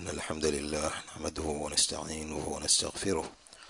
إن الحمد لله نحمده ونستعينه ونستغفره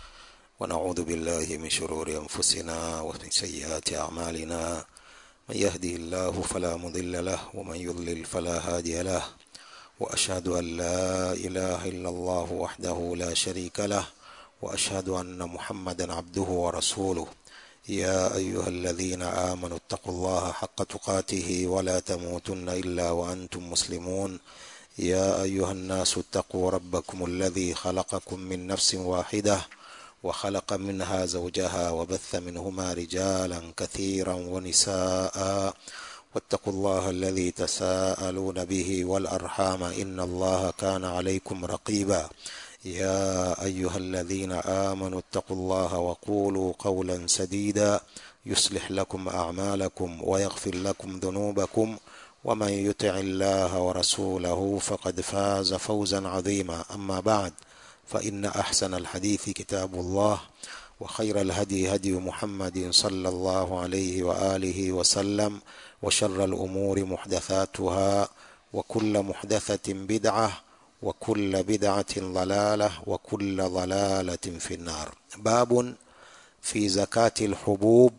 ونعوذ بالله من شرور أنفسنا ومن سيئات أعمالنا من يهده الله فلا مضل له ومن يضلل فلا هادي له وأشهد أن لا إله إلا الله وحده لا شريك له وأشهد أن محمدا عبده ورسوله يا أيها الذين آمنوا اتقوا الله حق تقاته ولا تموتن إلا وأنتم مسلمون يا أيها الناس اتقوا ربكم الذي خلقكم من نفس واحدة وخلق منها زوجها وبث منهما رجالا كثيرا ونساء واتقوا الله الذي تساءلون به والأرحام إن الله كان عليكم رقيبا يا أيها الذين آمنوا اتقوا الله وقولوا قولا سديدا يصلح لكم أعمالكم ويغفر لكم ذنوبكم ومن يطع الله ورسوله فقد فاز فوزا عظيما أما بعد فإن أحسن الحديث كتاب الله وخير الهدي هدي محمد صلى الله عليه وآله وسلم وشر الأمور محدثاتها وكل محدثة بدعة وكل بدعة ضلالة وكل ضلالة في النار باب في زكاة الحبوب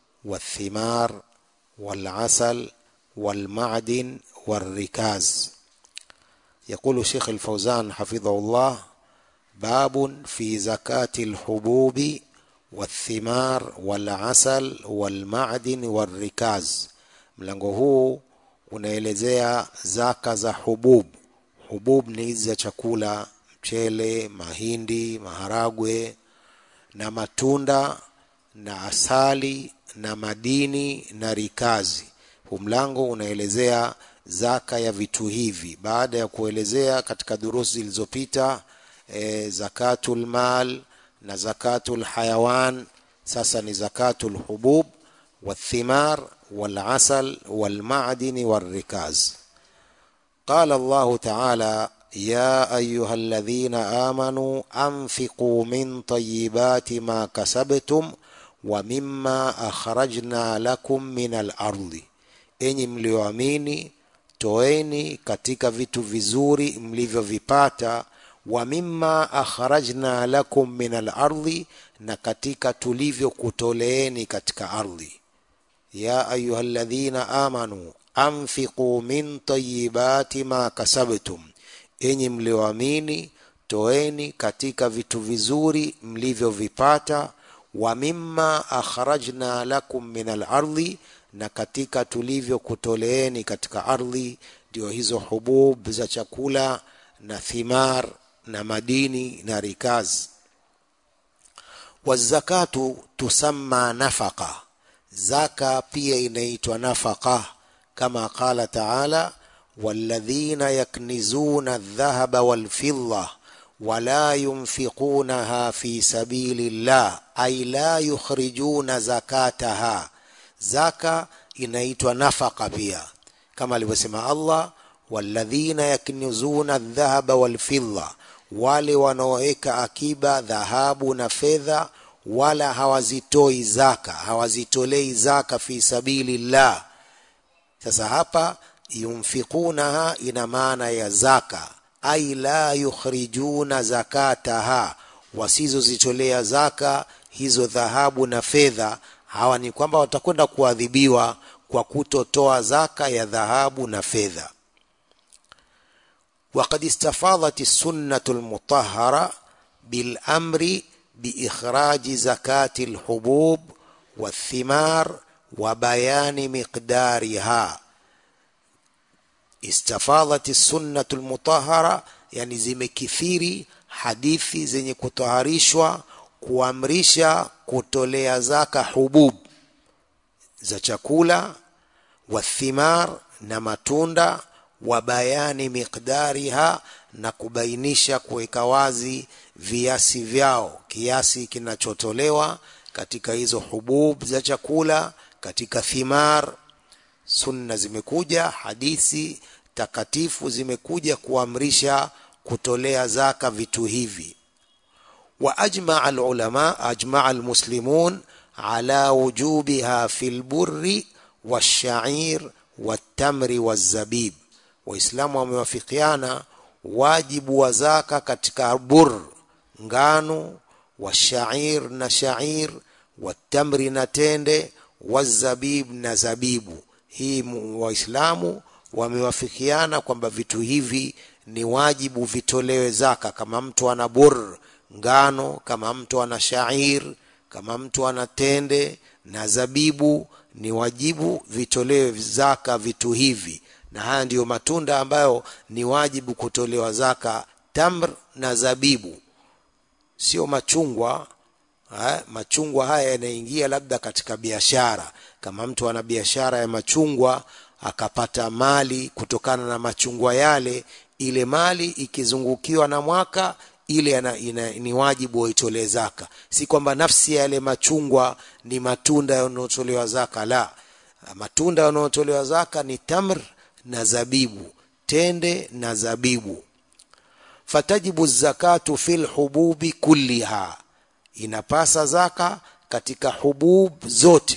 والثمار والعسل والمعدن والركاز يقول شيخ الفوزان حفظه الله باب في زكاة الحبوب والثمار والعسل والمعدن والركاز mlango huu unaelezea zaka za hubub hubub ni hizi za chakula mchele mahindi maharagwe na matunda na asali na madini na rikazi huu mlango unaelezea zaka ya vitu hivi baada ya kuelezea katika durusi zilizopita e, zakatul mal na zakatul hayawan sasa ni zakatul hubub والثمار والعسل والمعدن والركاز قال الله تعالى يا ايها الذين امنوا انفقوا من طيبات ما كسبتم ومما اخرجنا لكم من الارض enyi mlioamini toeni katika vitu vizuri mlivyovipata wa mimma akhrajna lakum min alardi na katika tulivyokutoleeni katika ardhi ya ayuha alladhina amanu anfiqu min tayibati ma kasabtum enyi mlioamini toeni katika vitu vizuri mlivyovipata wa mimma akhrajna lakum min alardi na katika tulivyokutoleeni katika ardhi ndio hizo hubub za chakula na thimar na madini na rikaz wazakatu tusamma nafaqa zaka pia inaitwa nafaqa kama qala taala walladhina yaknizuna aldhahaba walfidda wala yunfiqunaha fi sabili llah ay la yukhrijuna zakataha zaka inaitwa nafaka pia kama alivyosema Allah walladhina yaknizuna aldhahaba walfidda wale wanaoweka akiba dhahabu na fedha wala hawazitoi zaka hawazitolei zaka fi sabili llah sasa hapa yunfiqunaha ina maana ya zaka ai la yukhrijuna zakataha wasizozitolea zaka hizo dhahabu na fedha hawa ni kwamba watakwenda kuadhibiwa kwa kutotoa zaka ya dhahabu na fedha وقد استفاضت السنة المطهرة بالأمر بإخراج زكاة الحبوب والثمار وبيان مقدارها استفاضت السنة المطهرة يعني zimekithiri hadithi zenye kutaharishwa kuamrisha kutolea zaka hubub za chakula wathimar na matunda wa bayani miqdariha na kubainisha kuweka wazi viasi vyao kiasi kinachotolewa katika hizo hubub za chakula katika thimar sunna zimekuja hadithi takatifu zimekuja kuamrisha kutolea zaka vitu hivi واجمع العلماء اجمع المسلمون على وجوبها في البر والشعير والتمر والزبيب waislamu wamewafikiana wajibu wa zaka katika bur ngano wa shair na shair wa tamri na tende wa zabib na zabibu hii waislamu wamewafikiana kwamba vitu hivi ni wajibu vitolewe zaka kama mtu ana bur ngano kama mtu ana shair kama mtu ana tende na zabibu ni wajibu vitolewe zaka vitu hivi na haya ndiyo matunda ambayo ni wajibu kutolewa zaka tamr na zabibu sio machungwa ha? machungwa haya yanaingia labda katika biashara kama mtu ana biashara ya machungwa akapata mali kutokana na machungwa yale ile mali ikizungukiwa na mwaka ile ina, ina, ni wajibu waitolee zaka si kwamba nafsi ya yale machungwa ni matunda yanayotolewa zaka la matunda yanayotolewa zaka ni tamr na zabibu tende na zabibu fatajibu zakatu fil hububi kulliha inapasa zaka katika hubub zote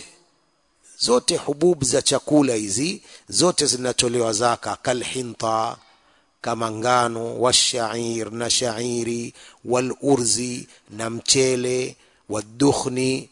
zote hubub za chakula hizi zote zinatolewa zaka kalhinta kama ngano washair na shairi walurzi na mchele wadukhni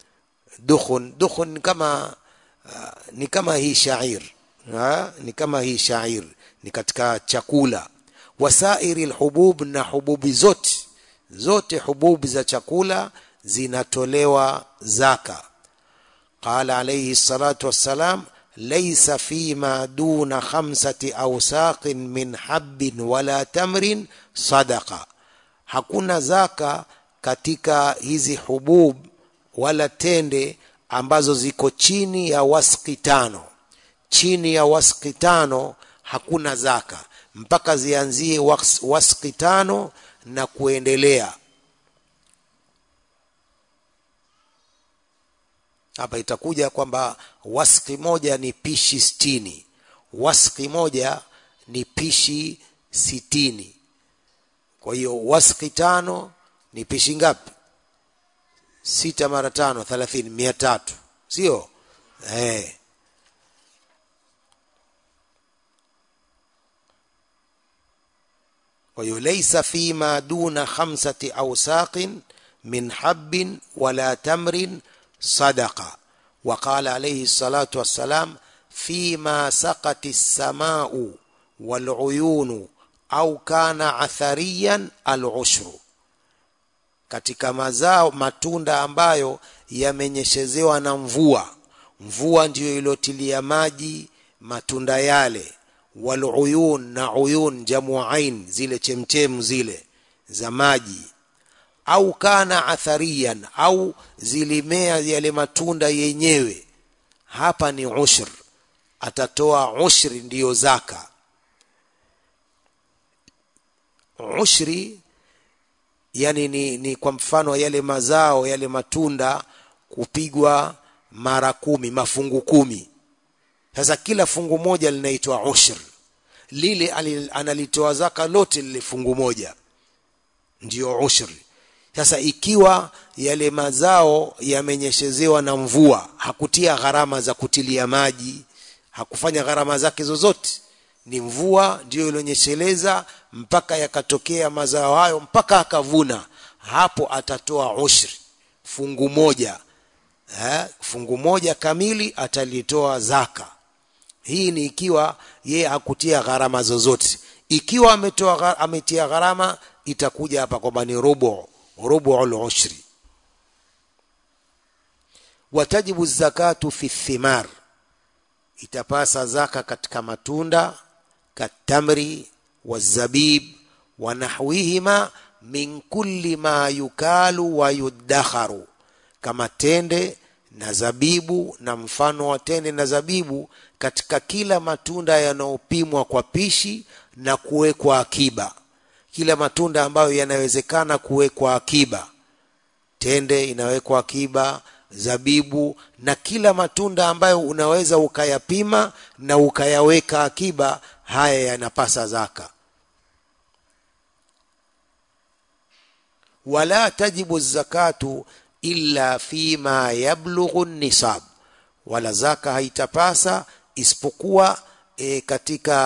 dukhun dukhun kama uh, ni kama hii shair ha? ni kama hii shair ni katika chakula wasairi lhubub na hububi zote zote hububi za chakula zinatolewa zaka qala alayhi salatu wassalam laysa fima duna khamsati awsaqin min habbin wala tamrin sadaqa hakuna zaka katika hizi hubub wala tende ambazo ziko chini ya waski tano chini ya waski tano hakuna zaka mpaka zianzie waski tano na kuendelea hapa itakuja kwamba waski moja ni pishi sitini waski moja ni pishi sitini kwa hiyo waski tano ni pishi ngapi sita mara tano thelathini mia tatu sio eh. kwa hiyo laisa fima duna khamsati awsaqin min habbin wala tamrin sadaqa وقال عليه الصلاة والسلام فيما سقت السماء والعيون أو كان عثريا العشر katika mazao matunda ambayo yamenyeshezewa na mvua mvua ndiyo iliyotilia maji matunda yale waluyun na uyun jamu ain zile chemchemu zile za maji au kana athariyan au zilimea yale matunda yenyewe hapa ni ushr atatoa ushri ndiyo zaka ushri yani ni, ni kwa mfano yale mazao yale matunda kupigwa mara kumi mafungu kumi sasa kila fungu moja linaitwa ushr lile analitoa zaka lote lile fungu moja ndiyo ushri sasa ikiwa yale mazao yamenyeshezewa na mvua hakutia gharama za kutilia maji hakufanya gharama zake zozote ni mvua ndiyo ilionyesheleza mpaka yakatokea mazao hayo mpaka akavuna hapo atatoa ushri fungu moja eh, fungu moja kamili atalitoa zaka hii ni ikiwa yeye hakutia gharama zozote ikiwa ametoa ametia gharama itakuja hapa kwamba ni rubu rubu al-ushri watajibu zakatu fi thimar itapasa zaka katika matunda katamri wazabib wa nahwihima min kulli ma yukalu wa yuddakharu kama tende na zabibu na mfano wa tende na zabibu katika kila matunda yanayopimwa kwa pishi na kuwekwa akiba kila matunda ambayo yanawezekana kuwekwa akiba tende inawekwa akiba zabibu na kila matunda ambayo unaweza ukayapima na ukayaweka akiba haya yanapasa zaka wala tajibu zakatu illa fima yablughu nisab wala zaka haitapasa isipokuwa e, katika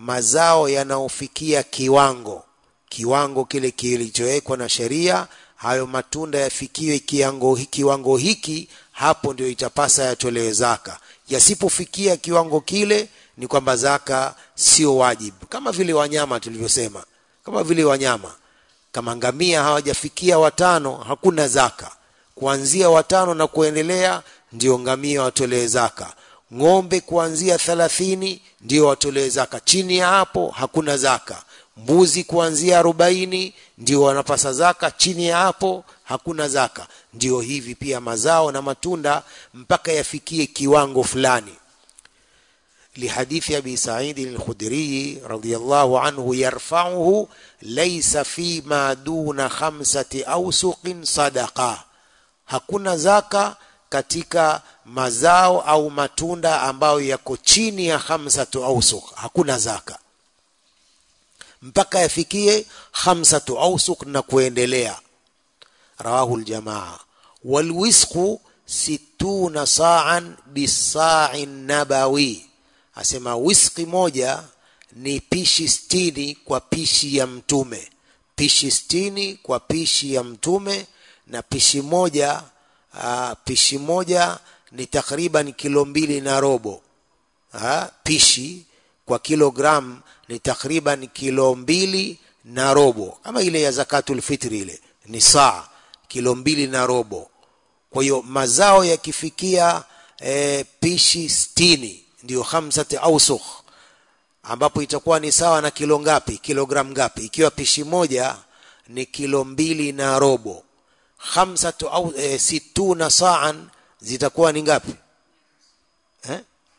mazao yanaofikia kiwango kiwango kile kilichowekwa na sheria hayo matunda yafikiwe kiwango, kiwango hiki hapo ndio itapasa yatolewe zaka yasipofikia kiwango kile ni kwamba zaka sio wajibu kama vile wanyama tulivyosema kama vile wanyama kama ngamia hawajafikia watano hakuna zaka kuanzia watano na kuendelea ndio ngamia watolee zaka ng'ombe kuanzia thalathini ndio watolee zaka chini ya hapo hakuna zaka mbuzi kuanzia arobaini ndio wanapasa zaka chini ya hapo hakuna zaka ndio hivi pia mazao na matunda mpaka yafikie kiwango fulani لحديث أبي سعيد الخدري رضي الله عنه يرفعه ليس فيما دون خمسة أوسق صدقة hakuna zaka katika mazao au matunda ambayo yako chini ya khamsatu ausuk hakuna zaka mpaka yafikie khamsatu ausuk na kuendelea rawahu ljamaa walwisqu situna saan bisai nabawi asema wiski moja ni pishi stini kwa pishi ya mtume pishi stini kwa pishi ya mtume na pishi moja aa, pishi moja ni takriban kilo mbili na robo aa, pishi kwa kilogram ni takriban kilo mbili na robo kama ile ya zakatul fitri ile ni saa kilo mbili na robo kwa hiyo mazao yakifikia e, pishi stini ndiyo khamsati ausukh ambapo itakuwa ni sawa na kilo ngapi kilogram ngapi ikiwa pishi moja ni kilo mbili na robo khamsatu au e, situna saan zitakuwa ni ngapi eh?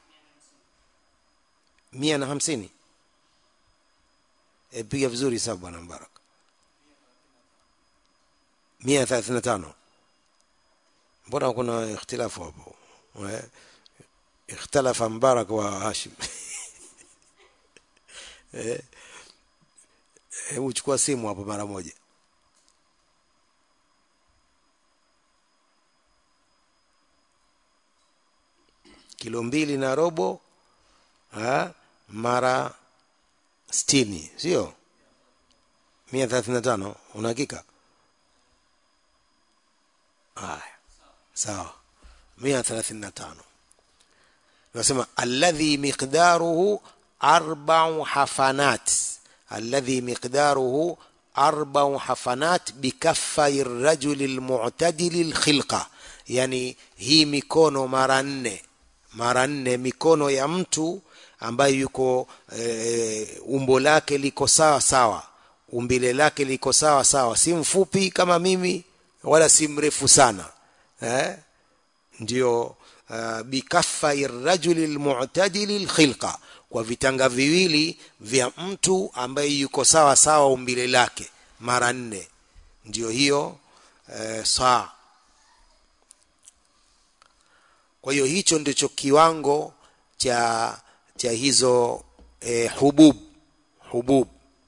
mia na hamsini e, piga vizuri sabu bwana mbaraka mia thelathini na tano mbona kuna ikhtilafu hapo eh? ikhtalafa mbarak wa hashim hebu eh, chukua simu hapo mara moja kilo mbili na robo ha, mara stini sio mia thelathini na tano una hakika haya sawa mia thelathini na tano nasema alladhi miqdaruhu arba'u hafanat alladhi miqdaruhu arba'u hafanat bikaffai rajuli almu'tadili alkhilqa yani hii mikono mara nne mara nne mikono ya mtu ambaye yuko e, umbo lake liko sawa sawa umbile lake liko sawa sawa si mfupi kama mimi wala si mrefu sana eh? ndio uh, bikaffai rajuli lmutadili lkhilqa kwa vitanga viwili vya mtu ambaye yuko sawa sawa umbile lake mara nne ndio hiyo uh, saa kwa hiyo hicho ndicho kiwango cha cha hizo eh, hubub hubub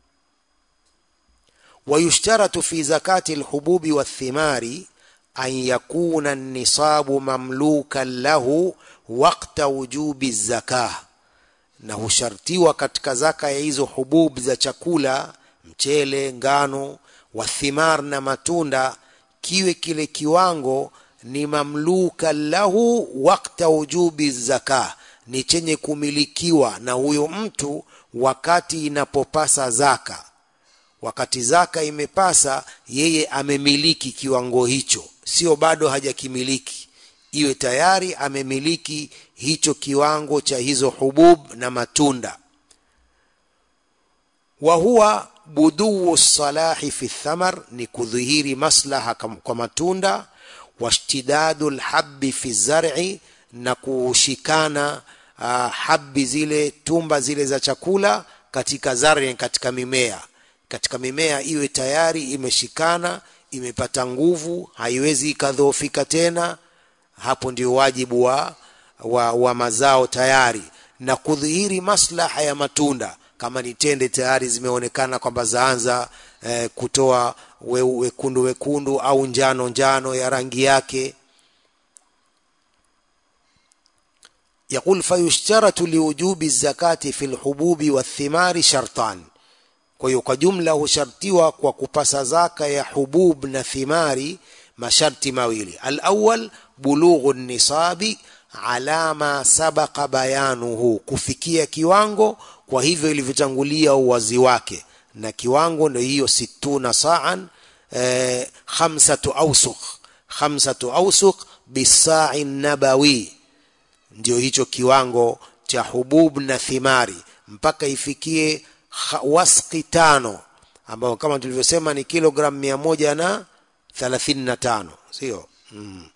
ويشترط في زكاة الحبوب والثمار أن يكون النصاب مملوكا له وقت وجوب الزكاة na hushartiwa katika zaka ya hizo hubub za chakula mchele ngano wathimar na matunda kiwe kile kiwango ni mamluka lahu wakta wujubi zaka ni chenye kumilikiwa na huyo mtu wakati inapopasa zaka wakati zaka imepasa yeye amemiliki kiwango hicho sio bado hajakimiliki iwe tayari amemiliki hicho kiwango cha hizo hubub na matunda wa huwa buduu salahi fi thamar ni kudhihiri maslaha kwa matunda washtidadu lhabi fi zar'i na kushikana uh, habi zile tumba zile za chakula katika zari katika mimea katika mimea iwe tayari imeshikana imepata nguvu haiwezi ikadhoofika tena hapo ndio wajibu wa, wa, wa mazao tayari na kudhihiri maslaha ya matunda kama ni tende tayari zimeonekana kwamba zaanza eh, kutoa we, wekundu wekundu au njano njano ya rangi yake يقول فيشترط لوجوب الزكاة في الحبوب والثمار شرطان kwa hiyo kwa jumla hushartiwa kwa kupasa zaka ya hubub na thimari masharti mawili alawal bulughu nisabi ala ma sabaqa bayanuhu kufikia kiwango kwa hivyo ilivyotangulia uwazi wake na kiwango ndio hiyo situna saan eh, khamsatu awsuq khamsatu awsuq bisai nabawi ndio hicho kiwango cha hubub na thimari mpaka ifikie waski tano ambayo kama tulivyosema ni kilogram mia moja na thelathini na tano sio mm.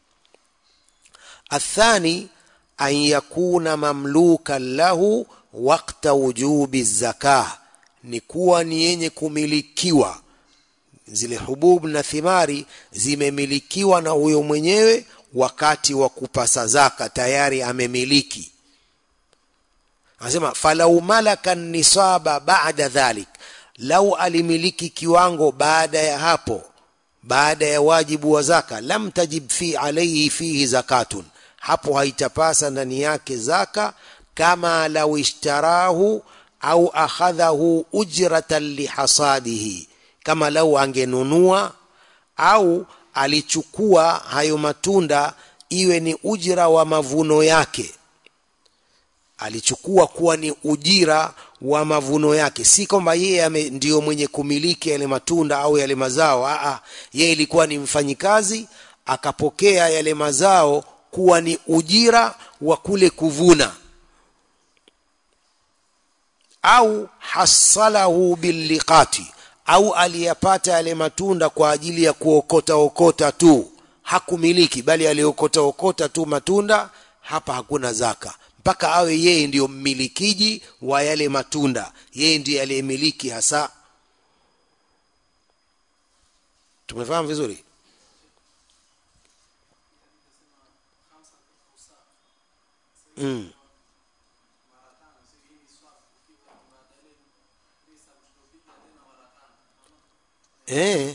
athani an yakuna mamlukan lahu wakta wujubi zakah ni kuwa ni yenye kumilikiwa zile hubub na thimari zimemilikiwa na huyo mwenyewe wakati wa kupasa zaka tayari amemiliki anasema falau malaka nisaba baada dhalik lau alimiliki kiwango baada ya hapo baada ya wajibu wa zaka lam tajib fi alaihi fihi zakatun hapo haitapasa ndani yake zaka kama lau ishtarahu au akhadhahu ujratan lihasadihi kama lau angenunua au alichukua hayo matunda iwe ni ujira wa mavuno yake alichukua kuwa ni ujira wa mavuno yake si kwamba yeye ndiyo mwenye kumiliki yale matunda au yale mazao Aa, yeye ilikuwa ni mfanyikazi akapokea yale mazao kuwa ni ujira wa kule kuvuna au hasalahu billiqati au aliyapata yale matunda kwa ajili ya kuokota okota tu hakumiliki bali aliokota okota tu matunda hapa hakuna zaka mpaka awe yeye ndiyo mmilikiji wa yale matunda yeye ndiye aliyemiliki hasa tumefahamu vizuri mm. eh.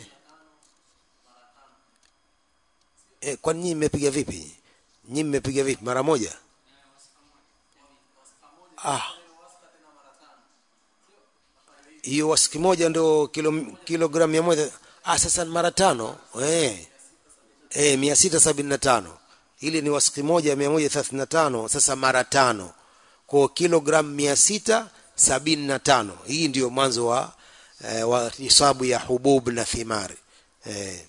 Eh, kwani nyinyi mmepiga vipi nyinyi mmepiga vipi mara moja ah hiyo wasiki moja ndo kilo kilogramu mia moja ah sasa mara tano eh eh mia sita sabini na tano ili ni wasiki moja mia moja thelathini na tano sasa mara tano kwa kilogramu mia sita sabini na tano hii ndio mwanzo wa eh, wa hisabu ya hubub na thimari eh.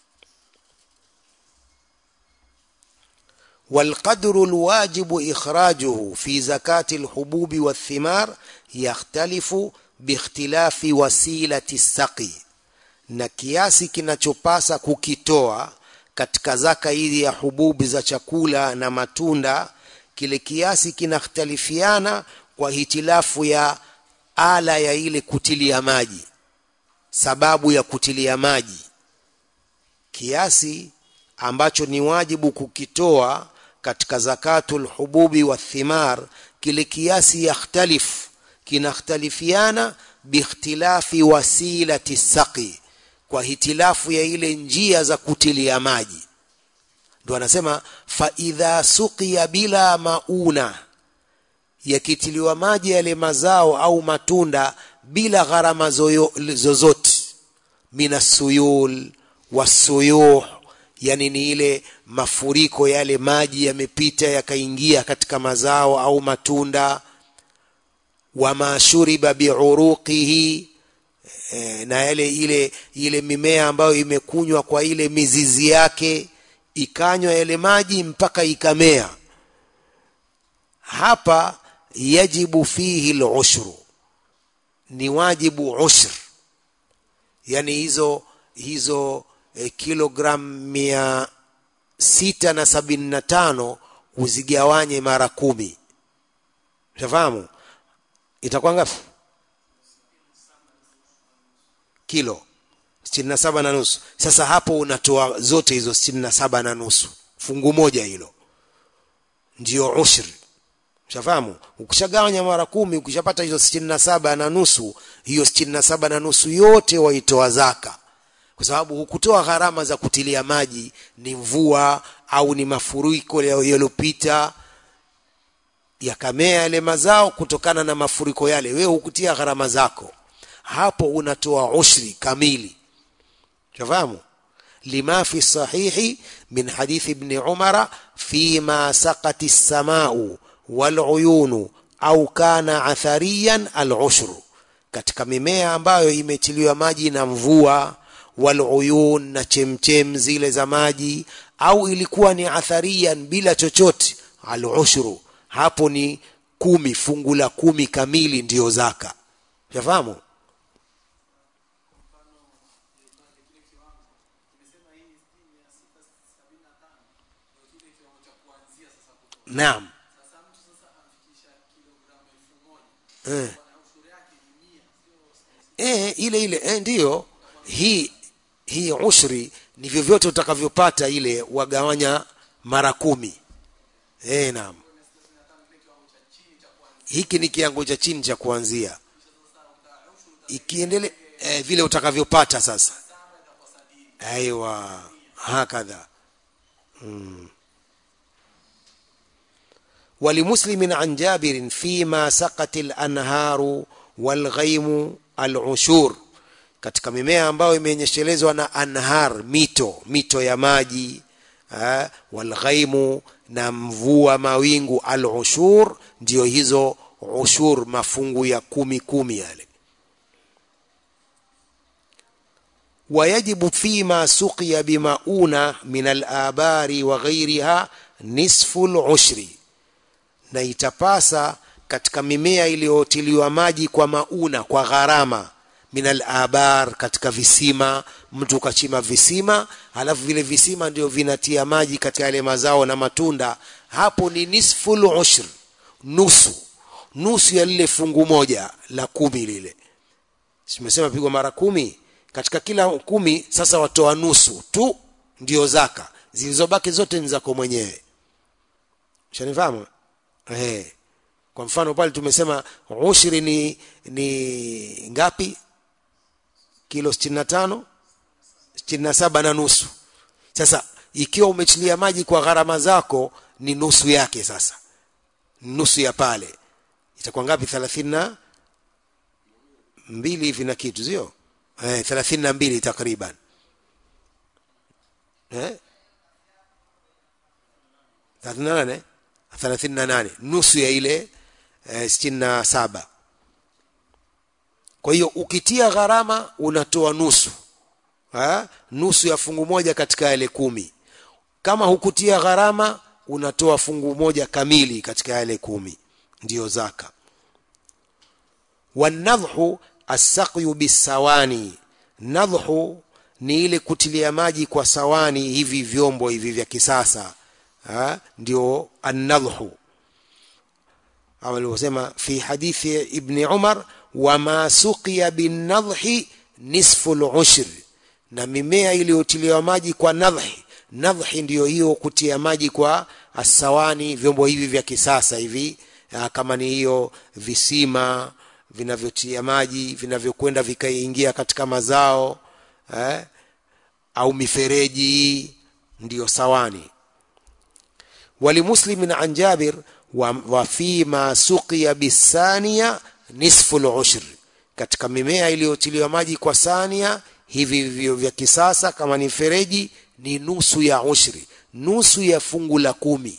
والقدر الواجب إخراجه في زكاة الحبوب والثمار يختلف باختلاف وسيلة السقي na kiasi kinachopasa kukitoa katika zaka hizi ya hububi za chakula na matunda kile kiasi kinakhtalifiana kwa hitilafu ya ala ya ile kutilia maji sababu ya kutilia maji kiasi ambacho ni wajibu kukitoa katika zakatul hububi wa thimar kile kiasi yakhtalif kinakhtalifiana biikhtilafi wasilati saqi kwa hitilafu ya ile njia za kutilia maji ndo anasema fa idha suqiya bila mauna yakitiliwa maji yale mazao au matunda bila gharama zozote minasuyul wasuyuh yani ni ile mafuriko yale maji yamepita yakaingia katika mazao au matunda wama shuriba biuruqihi e, na yale ile ile mimea ambayo imekunywa kwa ile mizizi yake ikanywa yale maji mpaka ikamea hapa yajibu fihi lushru ni wajibu ushr yani hizo hizo e, kilogram mia sita na sabini na tano uzigawanye mara kumi shafahamu itakuwa ngapi kilo sitini na saba na nusu sasa hapo unatoa zote hizo sitini na saba na nusu fungu moja hilo ndio ushri shafahamu ukishagawanya mara kumi ukishapata hizo sitini na saba na nusu hiyo sitini na saba na nusu yote waitoa zaka kwa sababu hukutoa gharama za kutilia maji ni mvua au ni mafuriko yaliyopita yakamea yale mazao kutokana na mafuriko yale wewe hukutia gharama zako hapo unatoa ushri kamili shafahamu lima fi sahihi min hadithi ibn umara fima saqati as-samau wal uyunu au kana athariyan al-ushru katika mimea ambayo imetiliwa maji na mvua wal uyun na chemchem zile za maji au ilikuwa ni athariyan bila chochote al-ushru hapo ni kumi fungu la kumi kamili ndiyo zaka shafahamu naam eh. Eh, ile ile eh, ndiyo hii hii ushri ni vyovyote utakavyopata ile wagawanya mara kumi eh, naam hiki ni kiango cha chini cha kuanzia ikiendele eh, vile utakavyopata sasa aiwa hakadha hmm. ولمسلم عن جابر فيما سقت الأنهار والغيم العشور katika mimea ambayo imenyeshelezwa na anhar mito mito ya maji eh, walghaimu na mvua mawingu al-ushur ndio hizo ushur mafungu ya kumi kumi yale ويجب فيما سقي بمؤونة من الآبار وغيرها نصف العشر na itapasa katika mimea iliyotiliwa maji kwa mauna kwa gharama minal abar katika visima mtu ukachima visima halafu vile visima ndio vinatia maji katika yale mazao na matunda hapo ni nisful ushr nusu nusu ya lile fungu moja la kumi lile simesema pigwa mara kumi katika kila kumi sasa watoa nusu tu ndio zaka zilizobaki zote ni zako mwenyewe shanifahamu eh kwa mfano pale tumesema ushri ni ni ngapi kilo 65 67 na nusu sasa ikiwa umechilia maji kwa gharama zako ni nusu yake sasa nusu ya pale itakuwa ngapi 30 na mbili hivi na kitu sio eh 32 takriban eh 38 38 nusu ya ile eh, 67 kwa hiyo ukitia gharama unatoa nusu ha? nusu ya fungu moja katika yale kumi kama hukutia gharama unatoa fungu moja kamili katika yale kumi ndiyo zaka wanadhhu assaqyu bisawani nadhhu ni ile kutilia maji kwa sawani hivi vyombo hivi vya kisasa ha? ndio annadhhu au alivyosema fi hadithi ibni umar wama suqiya binnadhi nisfu lushr na mimea iliyotiliwa maji kwa nadhi nadhi ndiyo hiyo kutia maji kwa asawani vyombo hivi vya kisasa hivi kama ni hiyo visima vinavyotia maji vinavyokwenda vikaingia katika mazao eh, au mifereji ndiyo sawani ولمسلم عن جابر وفيما سقي بالثانية نصف العشر katika mimea iliyotiliwa maji kwa sania hivi vivyo vya kisasa kama ni fereji ni nusu ya ushri nusu ya fungu la kumi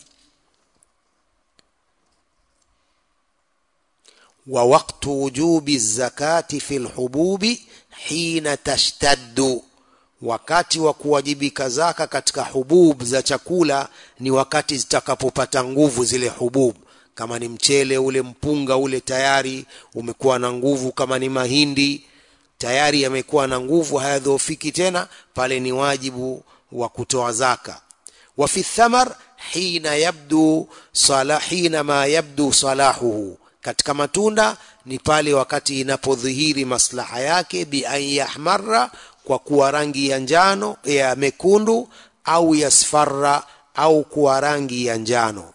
wa waktu wujubi zakati fi lhububi hina tashtaddu wakati wa kuwajibika zaka katika hubub za chakula ni wakati zitakapopata nguvu zile hubub kama ni mchele ule mpunga ule tayari umekuwa na nguvu kama ni mahindi tayari yamekuwa na nguvu hayadhoofiki tena pale ni wajibu wa kutoa zaka wa fi thamar hina yabdu sala hina ma yabdu salahuhu katika matunda ni pale wakati inapodhihiri maslaha yake bi an yahmarra kwa kuwa rangi ya njano ya mekundu au yasfarra au kuwa rangi ya njano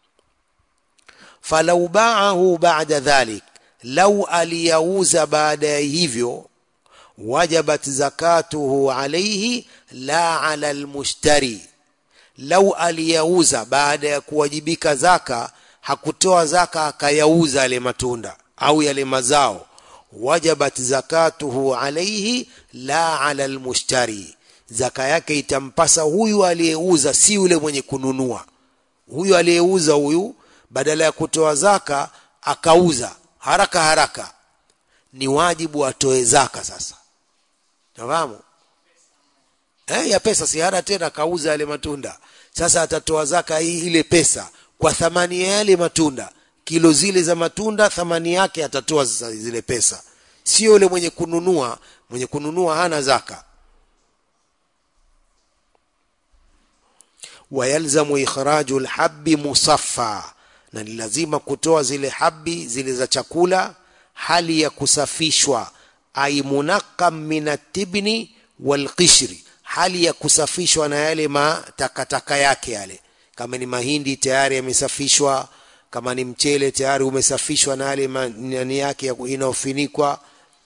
falau baahu ba'da dhalik lau aliyauza baada ya hivyo wajabat zakatuhu alayhi la ala almushtari lau aliyauza baada ya kuwajibika zaka hakutoa zaka akayauza yale matunda au yale mazao wajabat zakatuhu alaihi la ala almushtari zaka yake itampasa huyu aliyeuza si yule mwenye kununua huyu aliyeuza huyu badala ya kutoa zaka akauza haraka haraka ni wajibu atoe zaka sasa nafahamu eh, ya pesa si hana tena kauza yale matunda sasa atatoa zaka hii ile pesa kwa thamani ya yale matunda kilo zile za matunda thamani yake atatoa sasa zile pesa sio yule mwenye kununua mwenye kununua hana zaka wayalzamu ikhraju lhabi musaffa na ni lazima kutoa zile habi zile za chakula hali ya kusafishwa ai munaqam min atibni walqishri hali ya kusafishwa na yale matakataka yake yale kama ni mahindi tayari yamesafishwa kama ni mchele tayari umesafishwa na yale nani yake inayofinikwa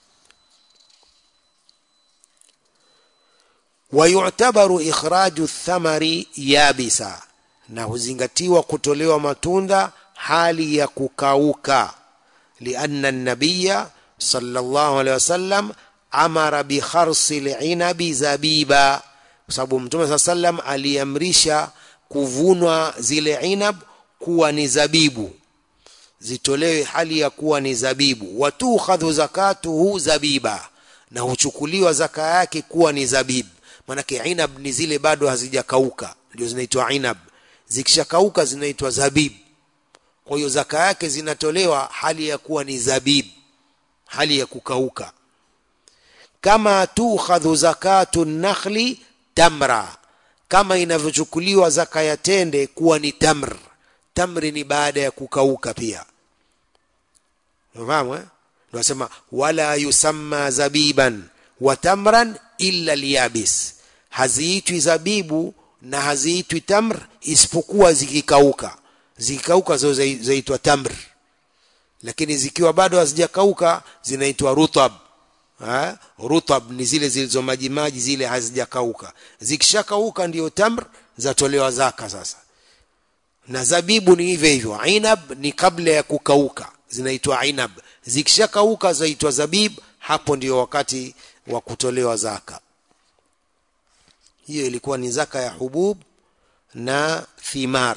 wayutabaru ikhraju thamari yabisa na huzingatiwa kutolewa matunda hali ya kukauka lianna nabiya sallallahu alaihi wasallam amara bikharsi linabi zabiba kwa sababu mtume saa sallam aliamrisha kuvunwa zile inab kuwa ni zabibu zitolewe hali ya kuwa ni zabibu watukhadhu zakatuhu zabiba na huchukuliwa zaka yake kuwa ni zabibu manake inab ni zile bado hazijakauka ndio zinaitwa inab zikishakauka zinaitwa zabib kwa hiyo zaka yake zinatolewa hali ya kuwa ni zabib hali ya kukauka kama tukhadhu zakatu nakhli tamra kama inavyochukuliwa zaka ya tende kuwa ni tamr tamri ni baada ya kukauka pia unafahamu eh tunasema wala yusamma zabiban wa tamran illa liyabis haziitwi zabibu na haziitwi tamr isipokuwa zikikauka zikikauka zo zaitwa tamr lakini zikiwa bado hazijakauka zinaitwa rutab ha? rutab ni zile zilizo maji maji zile hazijakauka zikishakauka ndio tamr zatolewa zaka sasa na zabibu ni hivyo hivyo inab ni kabla ya kukauka zinaitwa inab zikishakauka zaitwa zabib hapo ndio wakati wa kutolewa zaka hiyo ilikuwa ni zaka ya hubub na thimar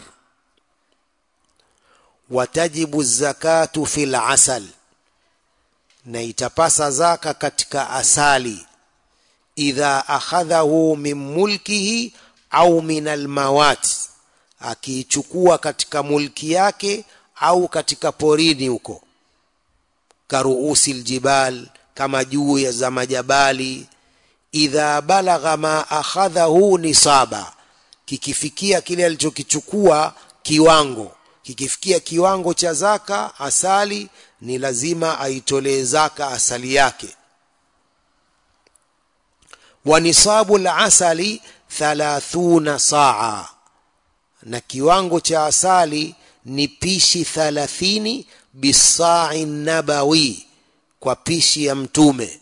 watajibu zakatu fil asal na itapasa zaka katika asali idha akhadhahu min mulkihi au min almawat akiichukua katika mulki yake au katika porini huko karuusi ljibal kama juu ya za majabali idha balagha ma akhadhahu nisaba kikifikia kile alichokichukua kiwango kikifikia kiwango cha zaka asali ni lazima aitolee zaka asali yake wa nisabu lasali thalathuna saa na kiwango cha asali ni pishi thalathini bisai nabawi kwa pishi ya mtume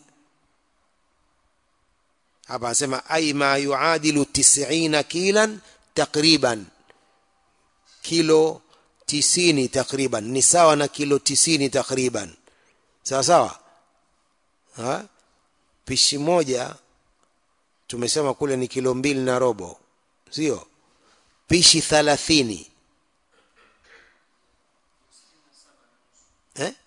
hapa anasema ai ma yuadilu tisina kilan takriban kilo tisini takriban ni sawa na kilo tisini takriban sawa sawa ha? pishi moja tumesema kule ni kilo mbili na robo sio pishi thalathini eh?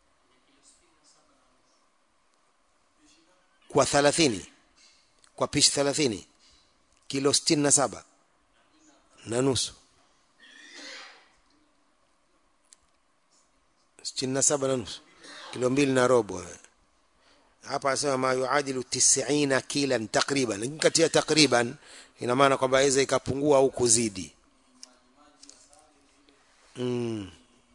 kwa thalathini kwa pishi thalathini kilo sitini na saba na nusu sitini na saba na nusu kilo mbili na robo hapa anasema ma yuadilu tisina kilan takriban lakini kati ya takriban ina maana kwamba aweza ikapungua au kuzidi mm.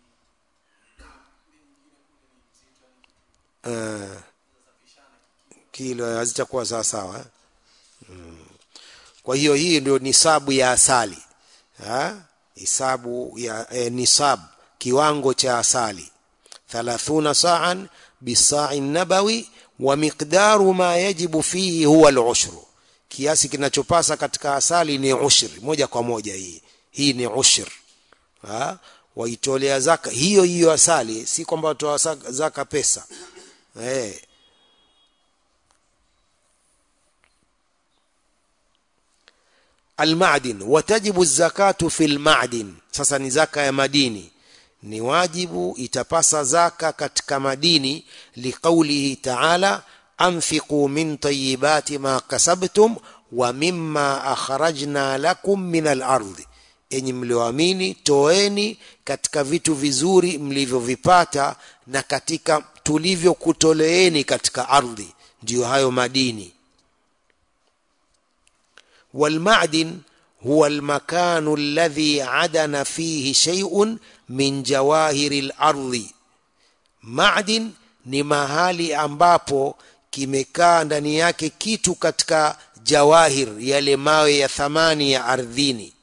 uh, kilo hazitakuwa sawa sawa mm. kwa hiyo hii ndio nisabu ya asali ha? hisabu ya eh, nisab kiwango cha asali thalathuna saan bisai nabawi wa miqdaru ma yajibu fihi huwa al-ushru kiasi kinachopasa katika asali ni ushri moja kwa moja hii hii ni ushr ha waitolea zaka hiyo hiyo asali si kwamba watoa zaka- zaka pesa eh almadin watajibu zakatu fi lmadin sasa ni zaka ya madini ni wajibu itapasa zaka katika madini liqaulihi taala anfiqu min tayibati ma kasabtum wa mimma akhrajna lakum min alardhi enyi mlioamini toeni katika vitu vizuri mlivyovipata na katika tulivyokutoleeni katika ardhi ndiyo hayo madini والمعدن هو المكان الذي عدن فيه شيء من جواهر الارض معدن ni mahali ambapo kimekaa ndani yake kitu katika jawahir yale mawe ya thamani ya ardhini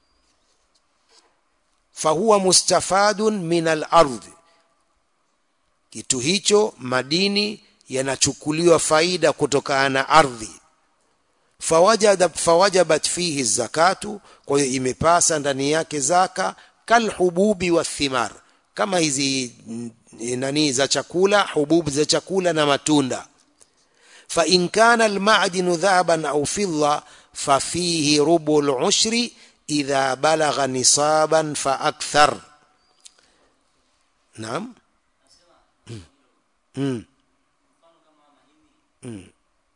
fahuwa mustafadun min alardhi kitu hicho madini yanachukuliwa faida kutokana na ardhi fawajada fawajabat fihi zakatu kwa hiyo imepasa ndani yake zaka kalhububi wathimar kama hizi mm, nani za chakula hububu za chakula na matunda fa in kana almadinu dhahaban au fidda fafihi rubu lushri idha balagha nisaban fa akthar naam mm. Mm. Mm.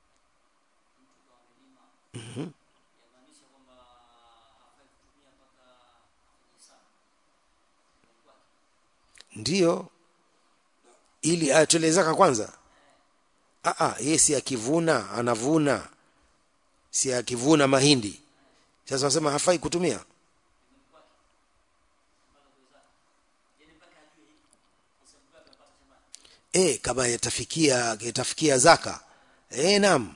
ndiyo ili atolee zaka kwanza Aa, yeye si akivuna anavuna si akivuna mahindi sasa wasema hafai kutumia e, kama yatafikia yatafikia zaka e, naam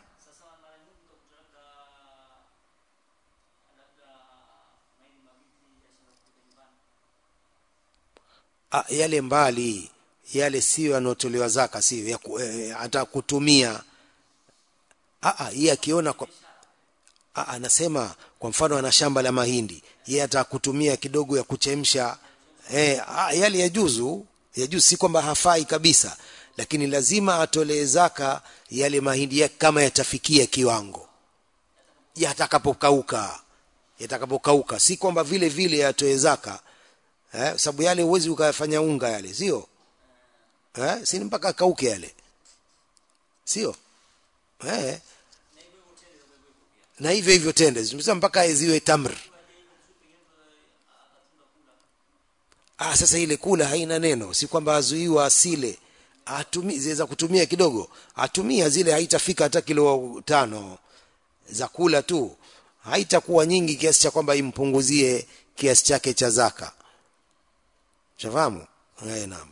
Ah, yale mbali yale sio yanayotolewa zaka sio ya ku- eh, hata kutumia ah ah yeye akiona kwa ah anasema kwa mfano ana shamba la mahindi yeye atakutumia kidogo ya kuchemsha eh ah, yale yajuzu yajuzu si kwamba hafai kabisa lakini lazima atolee zaka yale mahindi yake kama yatafikia kiwango yatakapokauka yatakapokauka si kwamba vile vile yatoe zaka eh, sababu yale huwezi ukayafanya unga yale sio eh, si ni mpaka kauke yale sio eh. na hivyo hivyo tende tumesema mpaka ziwe tamr ah, sasa ile kula haina neno si kwamba azuiwa asile atumi ziweza kutumia kidogo atumia zile haitafika hata kilo tano za kula tu haitakuwa nyingi kiasi cha kwamba impunguzie kiasi chake cha zaka shafahamu eh naam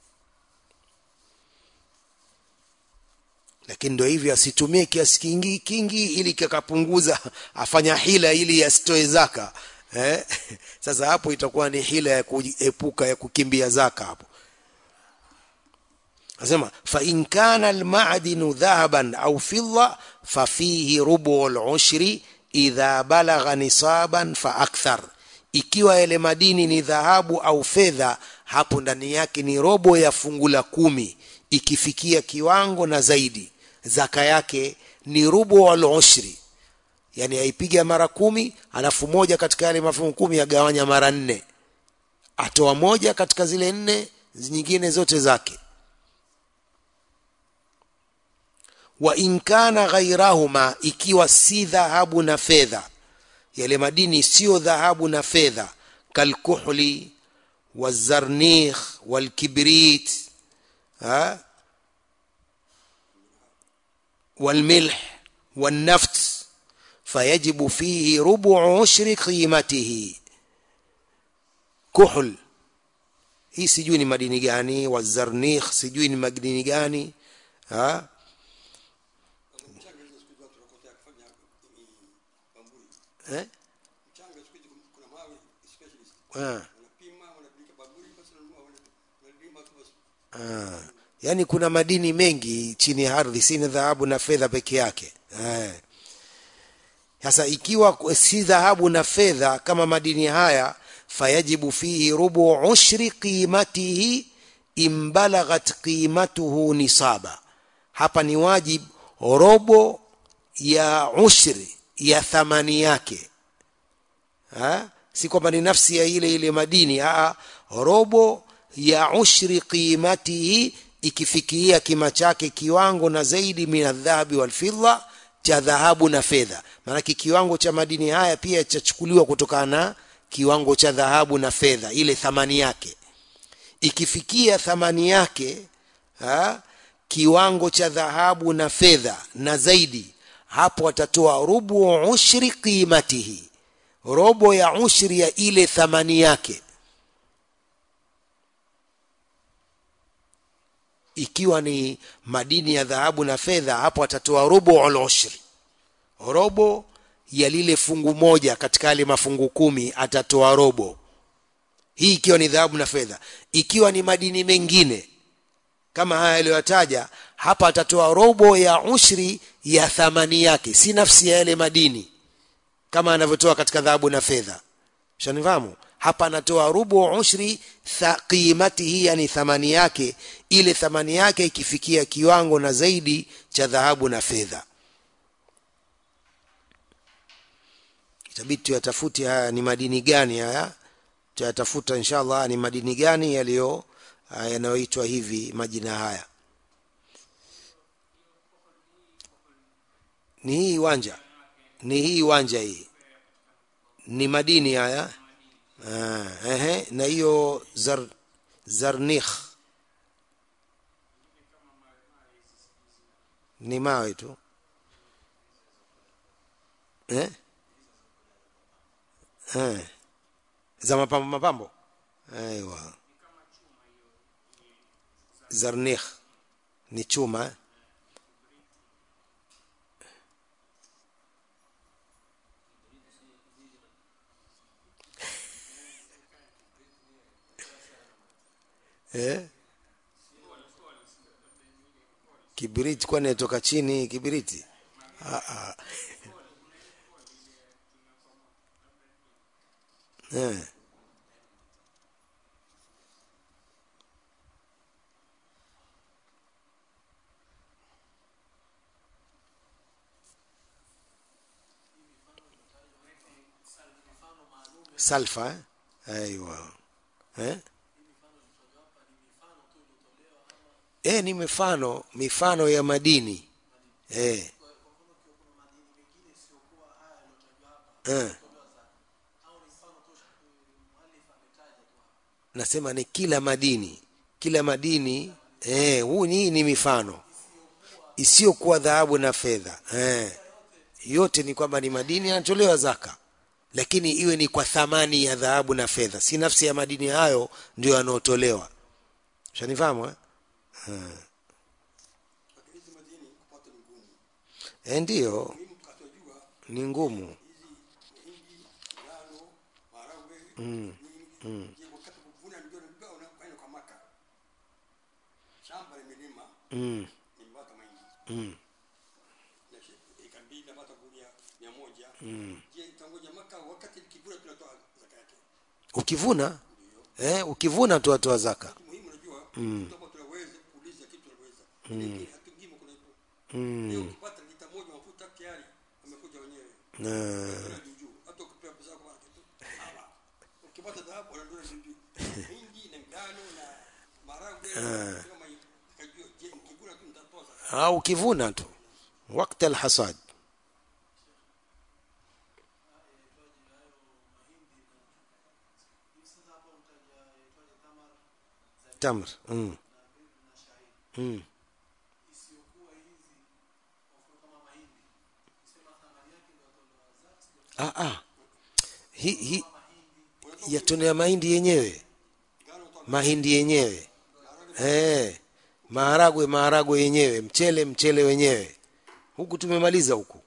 lakini ndio hivyo asitumie kiasi kingi kingi ili kikapunguza afanya hila ili asitoe zaka eh? sasa hapo itakuwa ni hila ya kuepuka ya kukimbia zaka hapo anasema fa in kana almadinu dhahaban au fidda fa fihi rubu al-ushri idha balagha nisaban fa akthar ikiwa yale madini ni dhahabu au fedha hapo ndani yake ni robo ya fungu la kumi ikifikia kiwango na zaidi zaka yake ni rubu al-ushri yani aipiga mara kumi alafu moja katika yale mafungu kumi agawanya mara nne atoa moja katika zile nne nyingine zote zake wa in kana ghairahuma ikiwa si dhahabu na fedha yale madini sio dhahabu na fedha kalkuhli wazarnikh walkibrit ha والملح والنفط فيجب فيه ربع عشر قيمته كحل hii sijui ni madini gani wazarnikh sijui ni madini gani ha mchanga hizo siku hizi watu wanakotea kufanya hii bamburi eh mchanga siku hizi kuna mawe specialist Ah, wanapima wanapeleka bamburi basi wananunua wana- wanalima tu basi ah. yaani kuna madini mengi chini ya ardhi si ni dhahabu na fedha peke yake eh. sasa ikiwa si dhahabu na fedha kama madini haya fayajibu fihi rubu ushri qimatihi in balaghat qimatuhu nisaba hapa ni wajib robo ya ushri ya thamani yake ha? si kwamba ni nafsi ya ile ile madini Aa, robo ya ushri qimatihi ikifikia kima chake kiwango na zaidi min adhahabi walfidda cha dhahabu na fedha maanake kiwango cha madini haya pia chachukuliwa kutokana na kiwango cha dhahabu na fedha ile thamani yake ikifikia thamani yake ha, kiwango cha dhahabu na fedha na zaidi hapo atatoa rubu ushri qimatihi robo ya ushri ya ile thamani yake ikiwa ni madini ya dhahabu na fedha hapo atatoa robo al-ushri robo ya lile fungu moja katika yale mafungu kumi atatoa robo hii ikiwa ni dhahabu na fedha ikiwa ni madini mengine kama haya aliyoyataja hapa atatoa robo ya ushri ya thamani yake si nafsi ya yale madini kama anavyotoa katika dhahabu na fedha shanifahamu hapa anatoa rubu ushri qimatihi yani thamani yake ile thamani yake ikifikia kiwango na zaidi cha dhahabu na fedha itabidi tuyatafute haya ni madini gani haya tuyatafuta inshallah ni madini gani yaliyo yanayoitwa hivi majina haya ni hii wanja ni hii wanja hii ni madini haya ah, ehe na hiyo zar, zarnikh ni mawe tu eh? Eh. za mapambo mapambo aiwa zarnikh ni chuma eh? eh? kibiriti kwani natoka chini kibiriti ah, ah. Eh. salfa eh? aiwa eh? eh, ni mifano mifano ya madini eh. Eh. nasema ni kila madini kila madini eh, huu ni ni mifano isiyokuwa dhahabu na fedha eh. yote ni kwamba ni madini yanatolewa zaka lakini iwe ni kwa thamani ya dhahabu na fedha si nafsi ya madini hayo ndio yanayotolewa shanifahamu eh? lakini hizi madini kupata ni ngumu Eh, ndiyo muhimu tukatojua ni ngumu mahindi ngano maharagwe nini je wakati kuvuna ndio ndio unakwenda kwa maka shamba limelima mm. nimepata mahindi Mm. na shi- eka mbili napata gunia mia moja je itangoja maka wakati likivuna tunatoa zaka yake ukivuna eh, ukivuna tu watoa zaka muhimu unajua kama tunaweza kuuliza kitu tunaweza lakini hatungimo kuna hivyo mm. leo ukipata lita moja mafuta tayari amekuja wenyewe na, Kuna juu juu hata ukipewa pesa yako mara kitu hawa ukipata dhahabu wanadona juu juu mingi na ngano na maharagwe kama hiyo kajua je nikivuna tu nitatoa zaka au ukivuna tu wakati alhasad tamr mm. Mm. Ah, ah. Hi, hi, yatonea mahindi yenyewe mahindi yenyewe eh, maharagwe maharagwe yenyewe mchele mchele wenyewe huku tumemaliza huku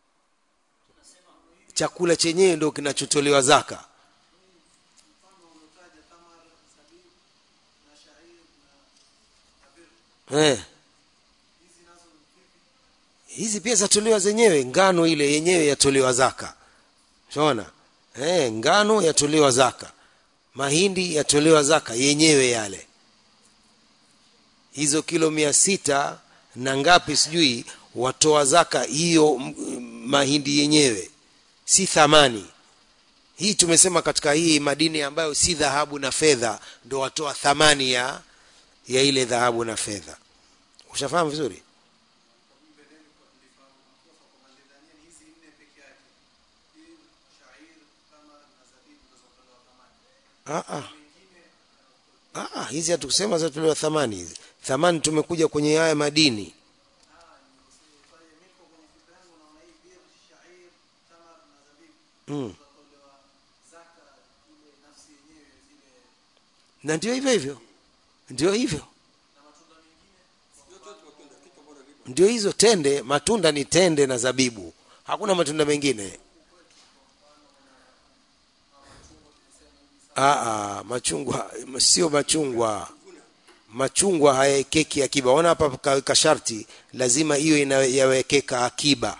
chakula chenyewe ndio kinachotolewa zaka eh. hizi pia zatolewa zenyewe ngano ile yenyewe yatolewa zaka shaona eh, ngano yatolewa zaka mahindi yatolewa zaka yenyewe yale hizo kilo mia sita na ngapi sijui watoa zaka hiyo m- mahindi yenyewe si thamani hii tumesema katika hii madini ambayo si dhahabu na fedha ndo watoa thamani ya ya ile dhahabu na fedha ushafahamu vizuri Ah, ah. Ah, ah, hizi hatukusema zatolewa thamani hizi thamani tumekuja kwenye haya madini mm. na ndio hivyo hivyo ndio hivyo ndio hizo tende matunda ni tende na zabibu hakuna matunda mengine Aa, machungwa sio machungwa machungwa hayaekeki akiba ona hapa kaweka sharti lazima hiyo inayawekeka akiba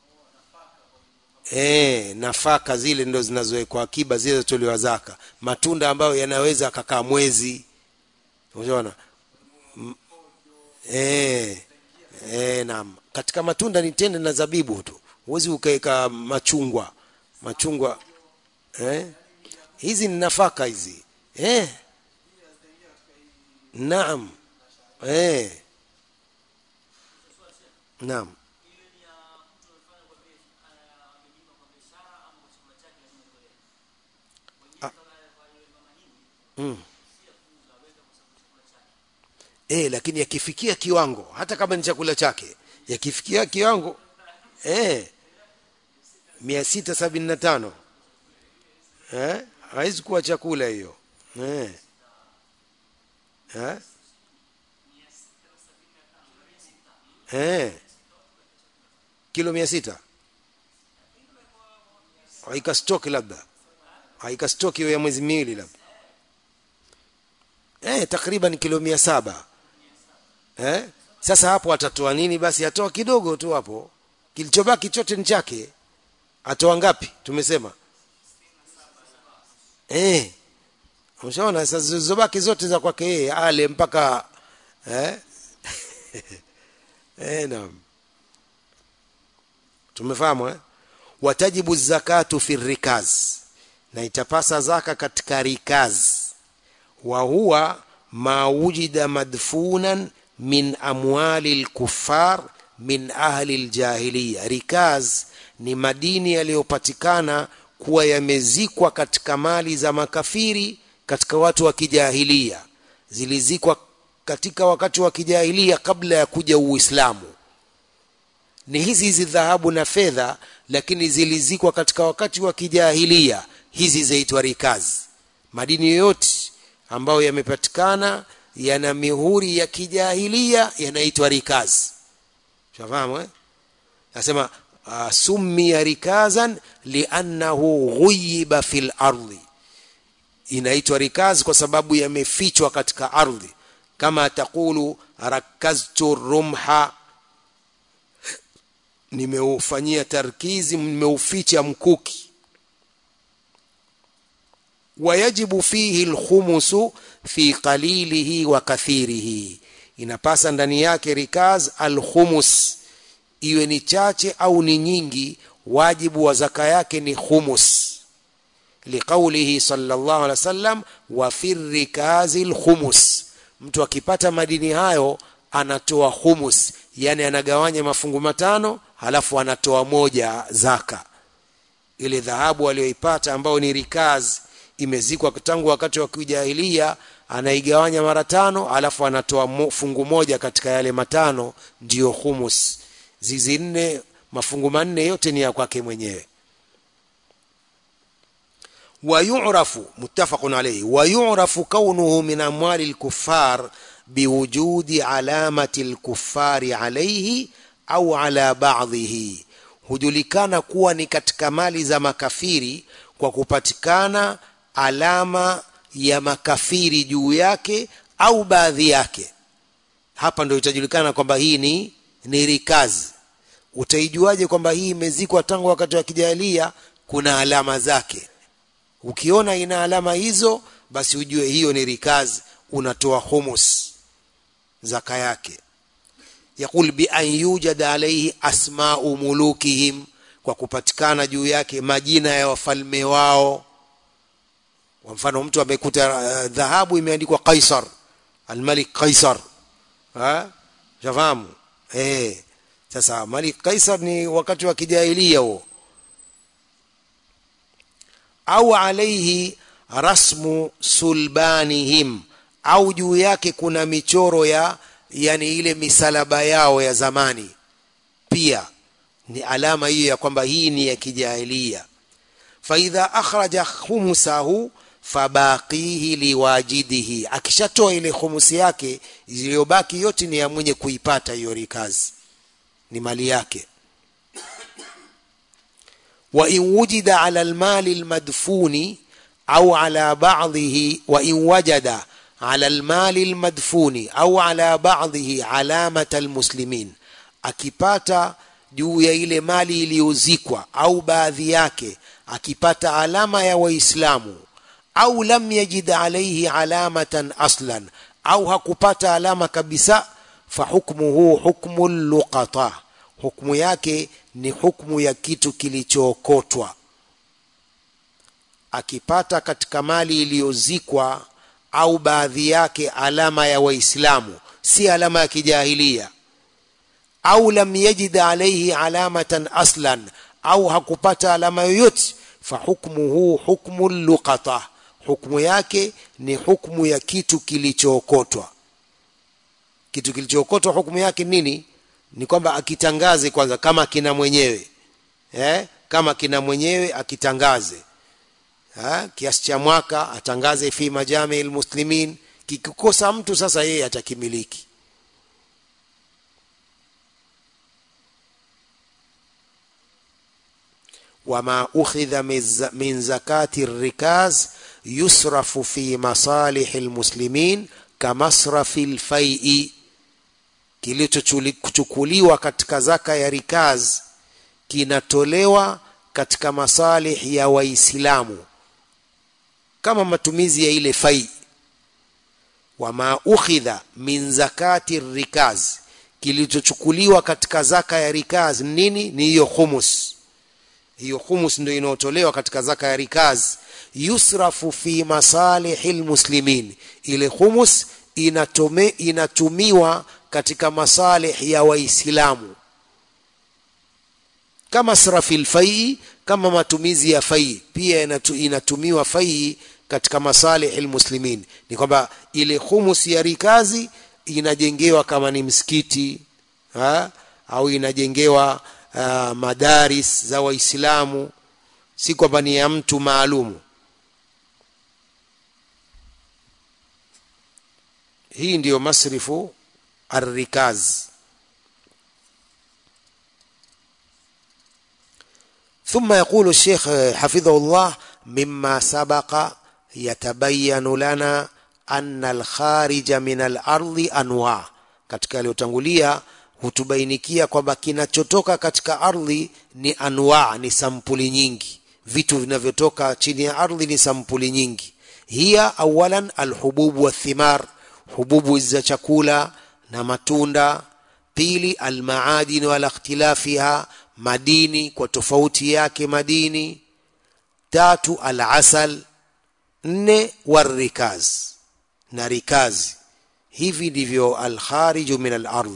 e, nafaka zile ndo zinazowekwa akiba zile zatolewa zaka matunda ambayo yanaweza akakaa mwezi unaona M- eh eh naam katika matunda ni tende na zabibu tu huwezi ukaweka machungwa machungwa eh hizi ni nafaka hizi eh naam eh naam mm. eh lakini yakifikia kiwango hata kama ni chakula chake yakifikia kiwango eh mia sita sabini na tano eh haiwezi kuwa chakula hiyo eh eh eh kilo mia sita haikastoki labda haikastoki hiyo ya mwezi miwili labda eh takriban kilo mia saba eh sasa hapo atatoa nini basi atoa kidogo tu hapo kilichobaki chote ni chake atoa ngapi tumesema eh ushaona sasa zilizobaki zote za kwake yeye ale mpaka eh eh naam tumefahamu eh watajibu zakatu fi rikaz na itapasa zaka katika rikaz wa huwa ma wujida madfunan min amwali lkuffar min ahli ljahiliya rikaz ni madini yaliyopatikana kuwa yamezikwa katika mali za makafiri katika watu wa kijahilia zilizikwa katika wakati wa kijahilia kabla ya kuja uislamu ni hizi hizi dhahabu na fedha lakini zilizikwa katika wakati wa kijahilia hizi zaitwa rikazi madini yoyote ambayo yamepatikana yana mihuri ya kijahilia yanaitwa rikazi shafahamu eh? nasema uh, summiya rikazan liannahu ghuyiba fil ardhi inaitwa rikaz kwa sababu yamefichwa katika ardhi kama taqulu rakaztu rumha nimeufanyia tarkizi nimeuficha mkuki wayajibu fihi lkhumusu fi qalilihi wa kathirihi inapasa ndani yake rikaz alkhumus iwe ni chache au ni nyingi wajibu wa zaka yake ni khumus liqaulihi sallallahu alaihi wasallam wa fi rikazi lkhumus mtu akipata madini hayo anatoa khumus yani anagawanya mafungu matano halafu anatoa moja zaka ile dhahabu aliyoipata ambayo ni rikaz imezikwa tangu wakati wa kijahilia anaigawanya mara tano alafu anatoa mo, fungu moja katika yale matano ndiyo humus zizi nne mafungu manne yote ni ya kwake mwenyewe wayurafu muttafaqun alayhi wayurafu kaunuhu min amwali lkuffar biwujudi alamati lkuffari alayhi au ala ba'dhihi hujulikana kuwa ni katika mali za makafiri kwa kupatikana alama ya makafiri juu yake au baadhi yake hapa ndio itajulikana kwamba hii ni ni rikazi utaijuaje kwamba hii imezikwa tangu wakati wa kijahilia kuna alama zake ukiona ina alama hizo basi ujue hiyo ni rikaz unatoa humus zaka yake yaqul bi an yujada alayhi asma'u mulukihim kwa kupatikana juu yake majina ya wafalme wao kwa mfano mtu amekuta uh, dhahabu imeandikwa Kaisar almalik Kaisar ha jafahamu eh sasa malik Kaisar ni wakati wa kijahilia huo au alaihi rasmu sulbanihim au juu yake kuna michoro ya yani ile misalaba yao ya zamani pia ni alama hiyo ya kwamba hii ni ya kijahilia faidha akhraja khumsahu fabaqihi liwajidihi akishatoa ile khumusi yake iliyobaki yote ni ya mwenye kuipata hiyo rikazi ni mali yake wa in wujida ala almali almadfuni au ala ba'dhihi wa in wajada ala almali almadfuni au ala ba'dhihi alamata almuslimin akipata juu ya ile mali iliyozikwa au baadhi yake akipata alama ya waislamu au lam yajid alayhi alamatan aslan au hakupata alama kabisa fahukmuhu hukmu luqata hukmu yake ni hukmu ya kitu kilichookotwa akipata katika mali iliyozikwa au baadhi yake alama ya waislamu si alama ya kijahilia au lam yajid alayhi alamatan aslan au hakupata alama yoyote fahukmuhu hukmu luqata hukmu yake ni hukmu ya kitu kilichookotwa kitu kilichookotwa hukumu yake nini ni kwamba akitangaze kwanza kama kina mwenyewe eh? kama kina mwenyewe akitangaze ha? kiasi cha mwaka atangaze fi majami almuslimin kikikosa mtu sasa yeye atakimiliki وما أخذ من زكاة الركاز يصرف في مصالح المسلمين كمصرف الفيء kilichochukuliwa katika zaka ya rikaz kinatolewa katika masalih ya waislamu kama matumizi ya ile fai wama ukhidha min zakati rikaz kilichochukuliwa katika zaka ya rikaz nini ni hiyo khumus hiyo khumus ndio inayotolewa katika zaka ya rikaz yusrafu fi masalihil muslimin ile khumus inatome, inatumiwa katika masalih ya waislamu kama srafil fai kama matumizi ya fai pia inatu, inatumiwa fai katika masalih almuslimin ni kwamba ile khumus ya rikazi inajengewa kama ni msikiti ha? au inajengewa uh, madaris za waislamu si kwamba ni ya mtu maalumu hii ndiyo masrifu الركاز ثم يقول الشيخ حفظه الله مما سبق يتبين لنا أن الخارج من الأرض أنواع katika yaliyotangulia hutubainikia kwamba kinachotoka katika ardhi ni anwa ni sampuli nyingi vitu vinavyotoka chini ya ardhi ni sampuli nyingi hiya awalan alhububu wathimar hububu za chakula na matunda pili almaadini wala ikhtilafiha madini kwa tofauti yake madini tatu alasal nne warikaz na rikazi hivi ndivyo alkhariju min alard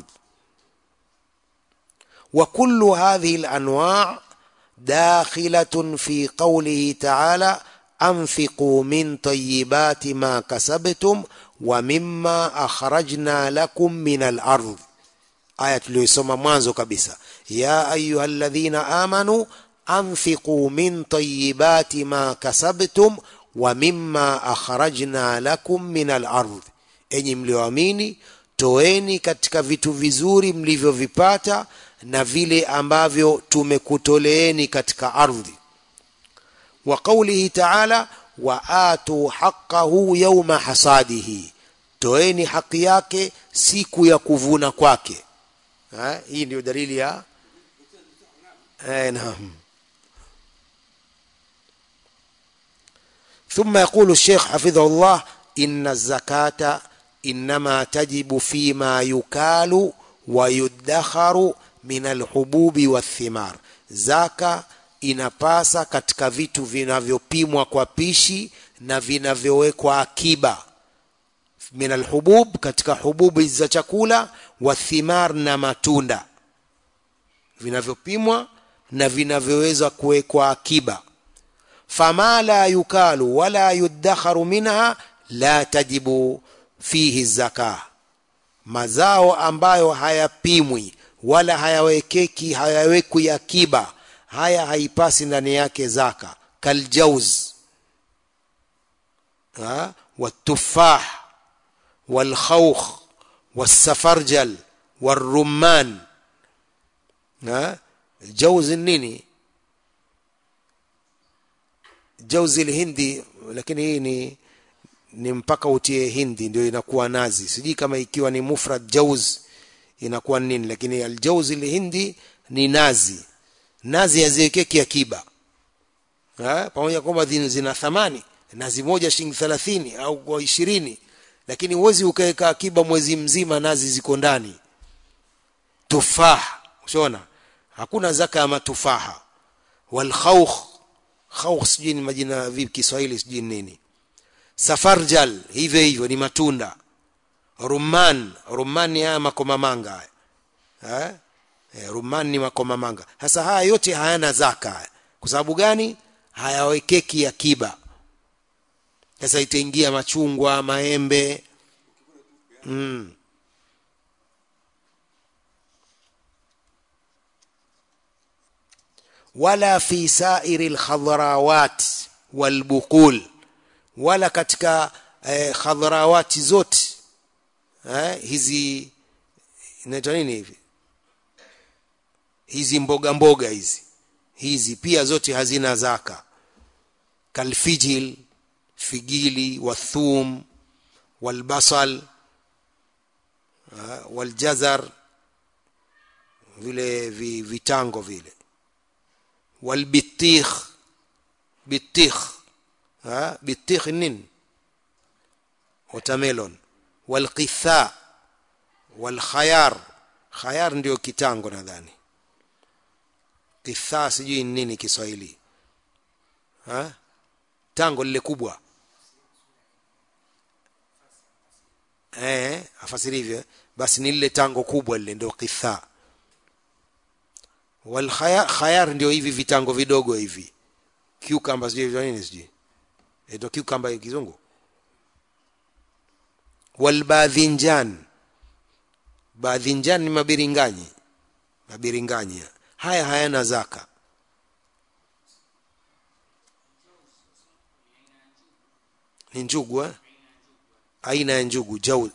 وكل هذه الانواع داخله في قوله تعالى انفقوا من طيبات ما كسبتم ومما akhrajna lakum min al-ardh aya tuliyosoma mwanzo kabisa ya ayyuhalladhina amanu anfiqu min tayyibati ma kasabtum wa mimma akhrajna lakum min al-ardh enyi mlioamini toeni katika vitu vizuri mlivyovipata na vile ambavyo tumekutoleeni katika ardhi wa qawlihi ta'ala wa atu haqqahu yawma hasadihi toeni haki yake siku ya kuvuna kwake ha? hii ndio dalili ya eh, naam ثم يقول الشيخ حفظه الله إن الزكاة إنما تجب فيما يكال ويدخر من الحبوب والثمار zaka inapasa katika vitu vinavyopimwa kwa pishi na vinavyowekwa akiba min alhubub katika hububu za chakula wa thimar na matunda vinavyopimwa na vinavyoweza kuwekwa akiba fama la yukalu wala yuddakharu minha la tajibu fihi zaka mazao ambayo hayapimwi wala hayawekeki hayawekwi akiba haya haipasi ndani yake zaka kaljauz ha? والتفاح والخوخ والسفرجل والرمان ها الجوز النيني jauzi hindi lakini hii ni ni mpaka utie hindi ndio inakuwa nazi sijui kama ikiwa ni mufrad jauz inakuwa nini lakini aljauzi lihindi ni nazi nazi haziwekeki akiba Ha, pamoja kwamba zin- zina thamani nazi moja shilingi thelathini au kwa ishirini lakini huwezi ukaweka akiba mwezi mzima nazi ziko ndani tufah ushaona hakuna zaka ya matufaha walkhaukh khaukh sijui ni majina vipi kiswahili sijui ni nini safarjal hivyo hivyo ni matunda rumman rumman ni haya makomamanga haya eh? Eh, rumman ni makomamanga sasa haya yote hayana zaka haya. kwa sababu gani hayawekeki akiba sasa itaingia machungwa maembe mm. wala fi sairi lkhadharawat walbuqul wala katika eh, khadharawati zote eh, hizi inaitwa nini hivi hizi mboga mboga hizi hizi pia zote hazina zaka kalfijil figili wathum walbasal ah, waljazar vile vi, vitango vile walbitikh bitikh ah, bitikh nini watermelon walqitha walkhayar khayar ndio kitango nadhani kithaa sijui ni nini kiswahili ha? tango lile kubwa eh, afasiri hivyo basi ni lile tango kubwa lile ndio kithaa wal khayar, khayar ndio hivi vitango vidogo hivi cucumber sijui vya nini sijui ndio cucumber ya kizungu walbadhinjan badhinjan ni mabiringanyi mabiringanyi haya hayana zaka ni njugu eh? aina ya njugu jau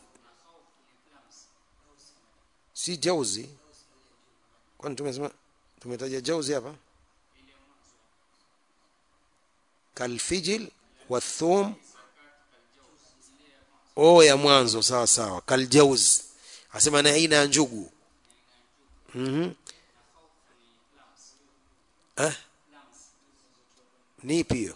si jauzi kwani tumesema tumetaja jauzi hapa kalfijil wathum o ya mwanzo sawa sawa kaljauz asema na aina ya njugu mm-hmm. eh? ni ipi hiyo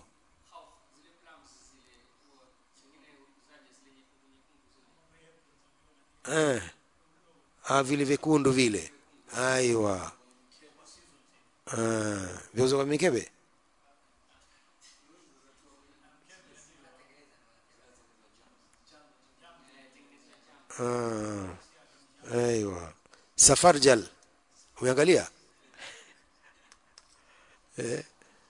eh. ah, vile vyekundu vile aiwa ah. vyauza kwa mikebe ah. aiwa safarjal umeangalia eh.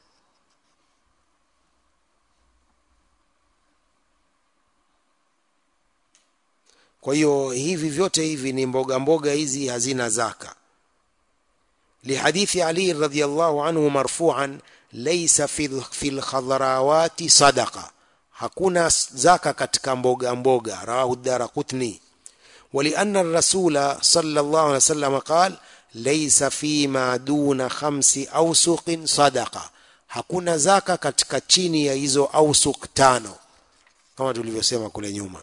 kwa hiyo hivi vyote hivi ni mboga mboga hizi hazina zaka لحديث علي رضي الله عنه مرفوعا ليس في في الخضراوات صدقه hakuna zaka katika mboga mboga rawahu daraqutni ولأن الرسول صلى الله عليه وسلم قال ليس فيما دون خمس أوسق صدقة hakuna zaka katika chini ya hizo ausuk tano kama tulivyosema kule nyuma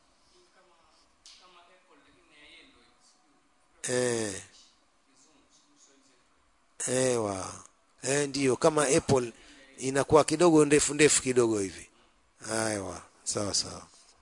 eh ewa eh, ndiyo kama apple inakuwa kidogo ndefu ndefu kidogo hivi aiwa sawa sawa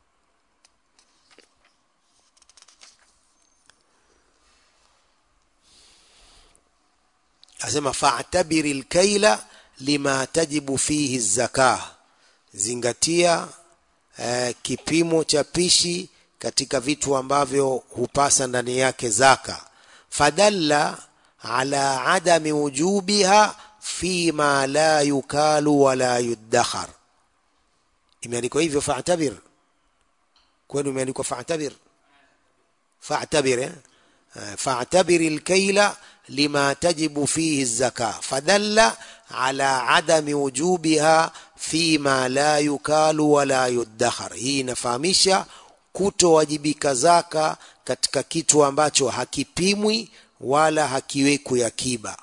asema fa'tabiri lkaila lima tajibu fihi zaka zingatia eh, kipimo cha pishi katika vitu ambavyo hupasa ndani yake zaka fadalla ala adami wujubiha fima la yukalu wala yudakhar imeandikwa hivyo fa'tabir kwenu imeandikwa fa'tabir fa'tabir eh? فاعتبر الكيل لما تجب فيه الزكاة فدل على عدم وجوبها فيما لا يكال ولا يدخر hii inafahamisha kutowajibika zaka katika kitu ambacho hakipimwi wala hakiwekwi akiba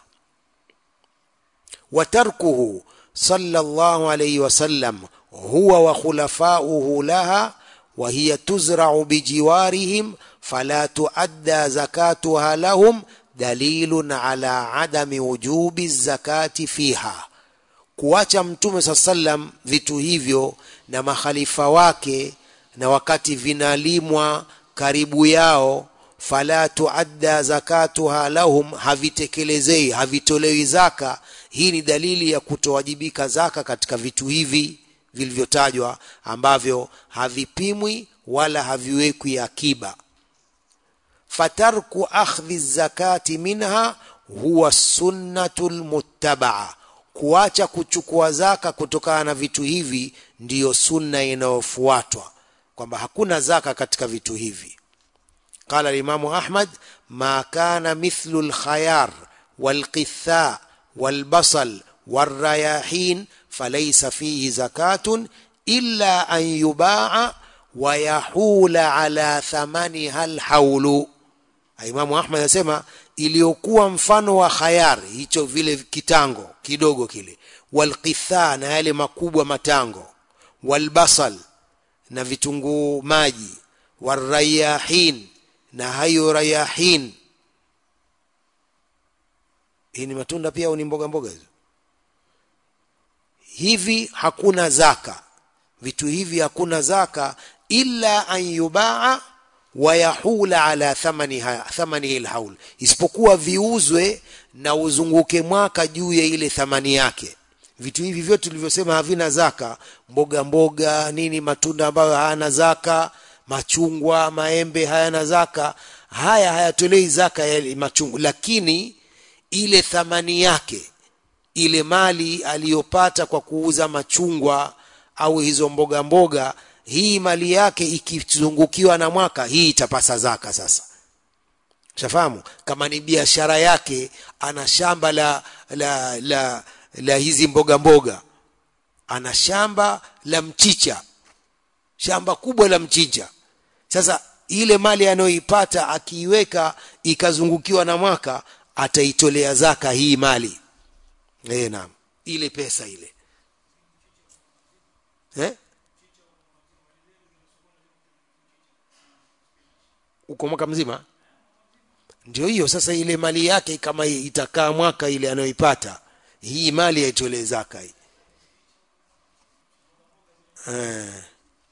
وتركه صلى الله عليه وسلم هو وخلفاؤه لها وهي تزرع بجوارهم فلا تؤدى زكاتها لهم دليل على عدم وجوب الزكاة فيها kuacha mtume saa sallam vitu hivyo na makhalifa wake na wakati vinalimwa karibu yao fala tuadda zakatuha lahum havitekelezei havitolewi zaka hii ni dalili ya kutowajibika zaka katika vitu hivi vilivyotajwa ambavyo havipimwi wala haviwekwi akiba fatarku akhdhi zakati minha huwa sunnatu lmuttabaa kuacha kuchukua zaka kutokana na vitu hivi ndiyo sunna inayofuatwa kwamba hakuna zaka katika vitu hivi قال الإمام أحمد ما كان مثل الخيار والقثاء والبصل والرياحين فليس فيه زكاة إلا أن يباع ويحول على ثمنها الحول Imamu Ahmad anasema iliyokuwa mfano wa khayar hicho vile kitango kidogo kile walqitha na yale makubwa matango walbasal na vitunguu maji warayahin na hayo rayahin hii ni matunda pia au ni mboga mboga hizo hivi hakuna zaka vitu hivi hakuna zaka illa an yubaa wayahula ala thamaniha thamanihi alhaul isipokuwa viuzwe na uzunguke mwaka juu ya ile thamani yake vitu hivi vyote tulivyosema havina zaka mboga mboga nini matunda ambayo hayana zaka machungwa maembe hayana zaka haya hayatolei zaka ya machungwa lakini ile thamani yake ile mali aliyopata kwa kuuza machungwa au hizo mboga mboga hii mali yake ikizungukiwa na mwaka hii itapasa zaka sasa shafahamu kama ni biashara yake ana shamba la la la, la hizi mboga mboga ana shamba la mchicha shamba kubwa la mchicha sasa ile mali anayoipata akiiweka ikazungukiwa na mwaka ataitolea zaka hii mali eh naam ile pesa ile eh uko mwaka mzima ndio hiyo sasa ile mali yake kama itakaa mwaka ile anayoipata hii mali aitolee zaka hii eh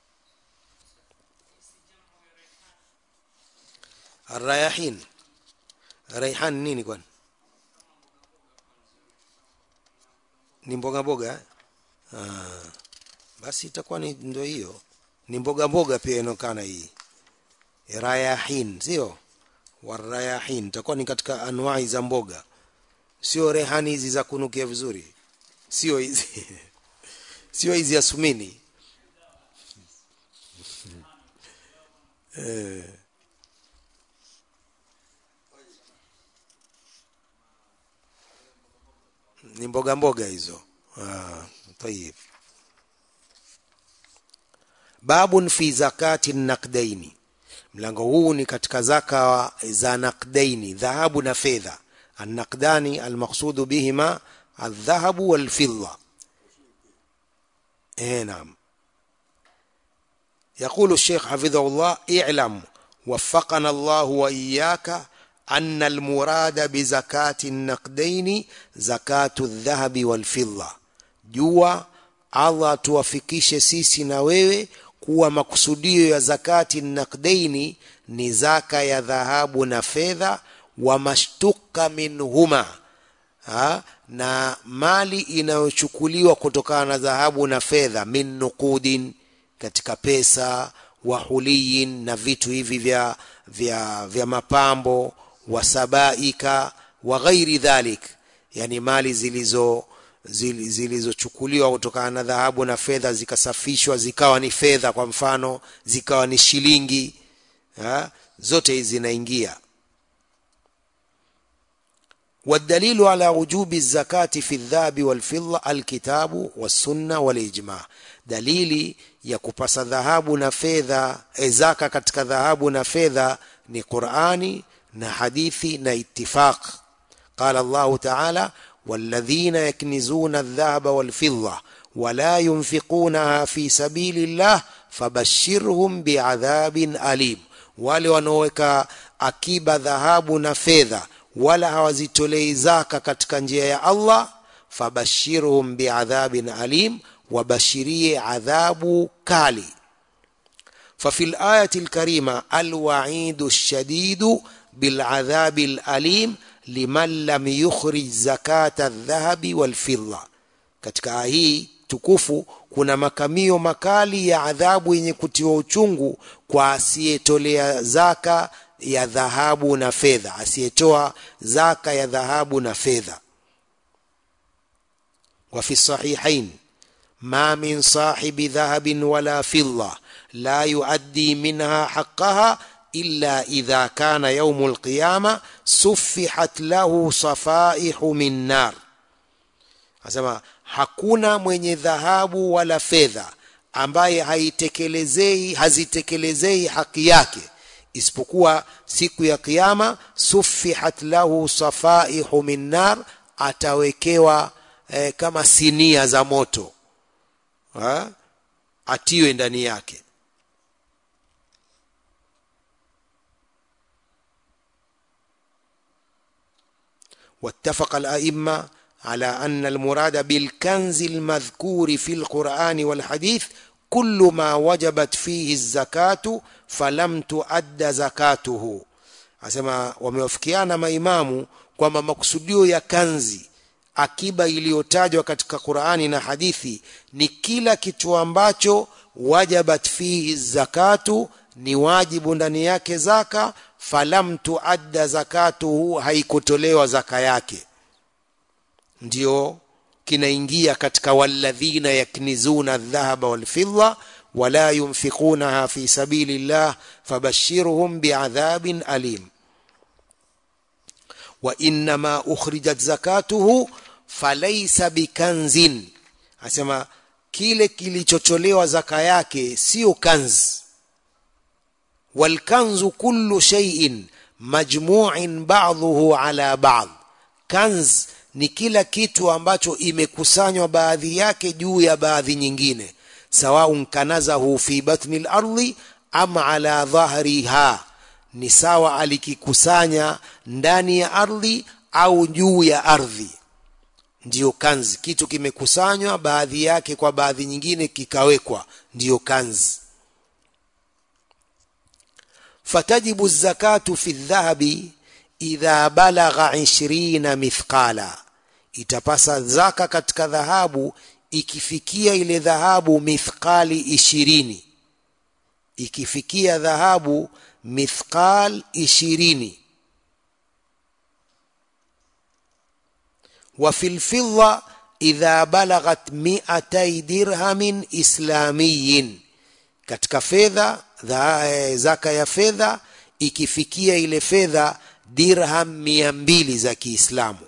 الرياحين raihan nini kwani ni mboga mboga ah, basi itakuwa ni ndio hiyo ni mboga mboga pia inokana hii rayahin sio warayahin itakuwa ni katika anwai za mboga sio rehani hizi za kunukia vizuri sio hizi sio hizi ya sumini eh ni mboga mboga hizo ah tayib babun fi zakati nakdaini mlango huu ni katika zaka za nakdaini dhahabu na fedha النقدان المقصود بهما الذهب والفضة ايه نعم يقول الشيخ حفظه الله اعلم وفقنا الله وإياك أن المراد بزكاة النقدين زكاة الذهب والفضة جوا allah atuwafikishe sisi na wewe kuwa makusudio ya zakati nakdaini ni zaka ya dhahabu na fedha wa mashtuka minhuma ha? na mali inayochukuliwa kutokana na dhahabu na fedha min nuqudin katika pesa wa huliyin na vitu hivi vya, vya, vya mapambo wa sabaika wa ghairi dhalik yani mali zilizo zilizochukuliwa kutokana na dhahabu na fedha zikasafishwa zikawa ni fedha kwa mfano zikawa ni shilingi ha? zote hizi zinaingia والدليل على وجوب الزكاة في الذهب والفضة الكتاب والسنة والإجماع دليل ya kupasa dhahabu na fedha zaka katika dhahabu na fedha ni Qur'ani na hadithi na ittifaq qala Allah ta'ala والذين يكنزون الذهب والفضة ولا ينفقونها في سبيل الله فبشرهم بعذاب أليم wale wanaoweka akiba dhahabu na fedha wala hawazitolei zaka katika njia ya Allah fabashirhum biadhabin alim wabashirie adhabu kali ففي الآية الكريمة الوعيد الشديد بالعذاب الأليم liman lam yukhrij zakata aldhahabi walfidda katika aya hii tukufu kuna makamio makali ya adhabu yenye kutiwa uchungu kwa asiyetolea zaka ya dhahabu na fedha asiyetoa zaka ya dhahabu na fedha وفي الصحيحين ما من صاحب ذهب ولا فضة لا يؤدي منها حقها إلا إذا كان يوم القيامة سفحت له صفائح من نار asema hakuna mwenye dhahabu wala fedha ambaye haitekelezei hazitekelezei haki yake isipokuwa siku ya kiyama sufihat lahu safaihu min nar atawekewa eh, kama sinia za moto ha? atiwe ndani yake واتفق الأئمة على أن المراد بالكنز المذكور في القرآن والحديث كل ما وجبت فيه الزكاة فلم تؤد زكاته asema wamewafikiana maimamu kwamba makusudio ya kanzi akiba iliyotajwa katika Qur'ani na hadithi ni kila kitu ambacho wajabat fihi zakatu ni wajibu ndani yake zaka falam tuadda zakatuhu haikutolewa zaka yake ndio kinaingia katika walladhina yaknizuna adh-dhahaba wal-fidda wala yunfiqunaha fi sabilillah fabashshirhum bi'adhabin alim wa inma ukhrijat zakatuhu falaysa bikanzin asema kile kilichotolewa zaka yake sio kanzi والكنز كل شيء مجموع بعضه على بعض كنز ni kila kitu ambacho imekusanywa baadhi yake juu ya baadhi nyingine sawaun kanazahu fi batni lardi am ala dhahriha ni sawa alikikusanya ndani ya ardhi au juu ya ardhi ndiyo kanzi kitu kimekusanywa baadhi yake kwa baadhi nyingine kikawekwa ndiyo kanzi فتجب الزكاة في الذهب إذا بلغ عشرين مثقالا itapasa zaka katika dhahabu ikifikia ile dhahabu mithqali ishirini ikifikia dhahabu mithqal ishirini wa fil fidda idha balaghat mi'atay dirhamin islamiyin katika fedha zaka ya fedha ikifikia ile fedha dirham mia mbili za Kiislamu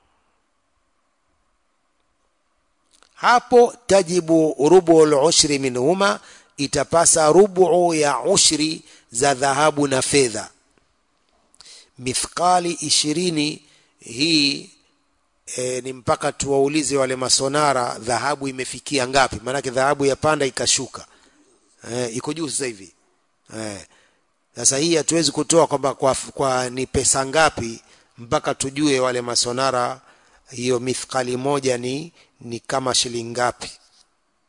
hapo tajibu rubu al-ushri minhuma itapasa rubu ya ushri za dhahabu na fedha mithqali ishirini hii e, ni mpaka tuwaulize wale masonara dhahabu imefikia ngapi maanake dhahabu ya panda ikashuka eh, iko juu sasa hivi eh, sasa hii hatuwezi kutoa kwamba kwa, kwa ni pesa ngapi mpaka tujue wale masonara hiyo mithqali moja ni ni kama shilingi ngapi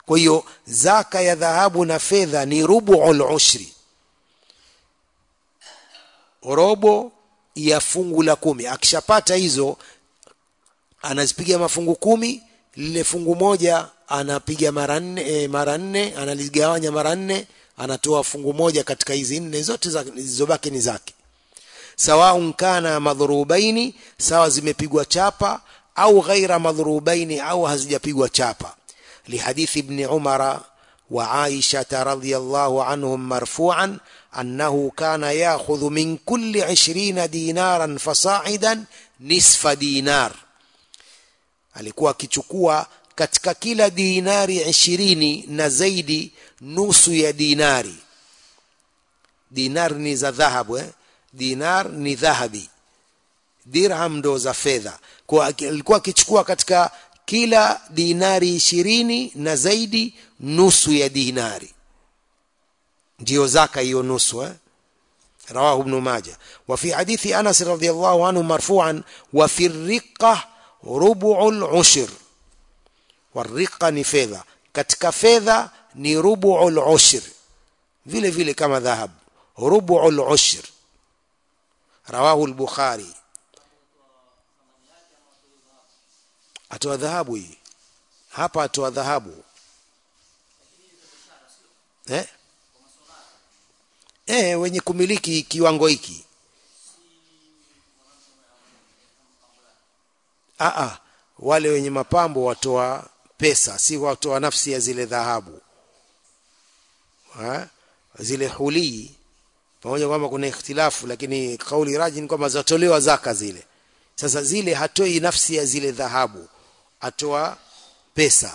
kwa hiyo zaka ya dhahabu na fedha ni rubuul ushri robo ya fungu la kumi akishapata hizo anazipiga mafungu kumi lile fungu moja anapiga mara nne e, mara nne analigawanya mara nne anatoa fungu moja katika hizi nne zote za- zilizobaki ni zake sawaun kana madhurubaini sawa zimepigwa chapa au ghaira madhurubaini au hazijapigwa chapa lihadithi ibni umara wa aishata radhiyallahu anhum marfu'an annahu kana ya'khudhu min kulli 20 dinaran fasa'idan nisfa dinar alikuwa akichukua katika kila dinari ishirini na zaidi nusu ya dinari dinar ni za dhahabu eh? dinar ni dhahabi dirham ndo za fedha kwa aki- alikuwa akichukua katika kila dinari ishirini na zaidi nusu ya dinari ndiyo zaka hiyo nusu eh? رواه ابن ماجه وفي حديث أنس رضي الله عنه مرفوعا وفي الرقة ربع العشر والرقة ni fedha katika fedha ni rubu'ul ushr vile vile kama dhahab rubu'ul ushr rawahu al-bukhari atoa dhahabu hii hapa atoa dhahabu eh eh wenye kumiliki kiwango hiki ah ah wale wenye mapambo watoa pesa si watoa nafsi ya zile dhahabu ha? zile hulii pamoja kwamba kuna ikhtilafu lakini kauli raji ni kwamba zatolewa zaka zile sasa zile hatoi nafsi ya zile dhahabu atoa pesa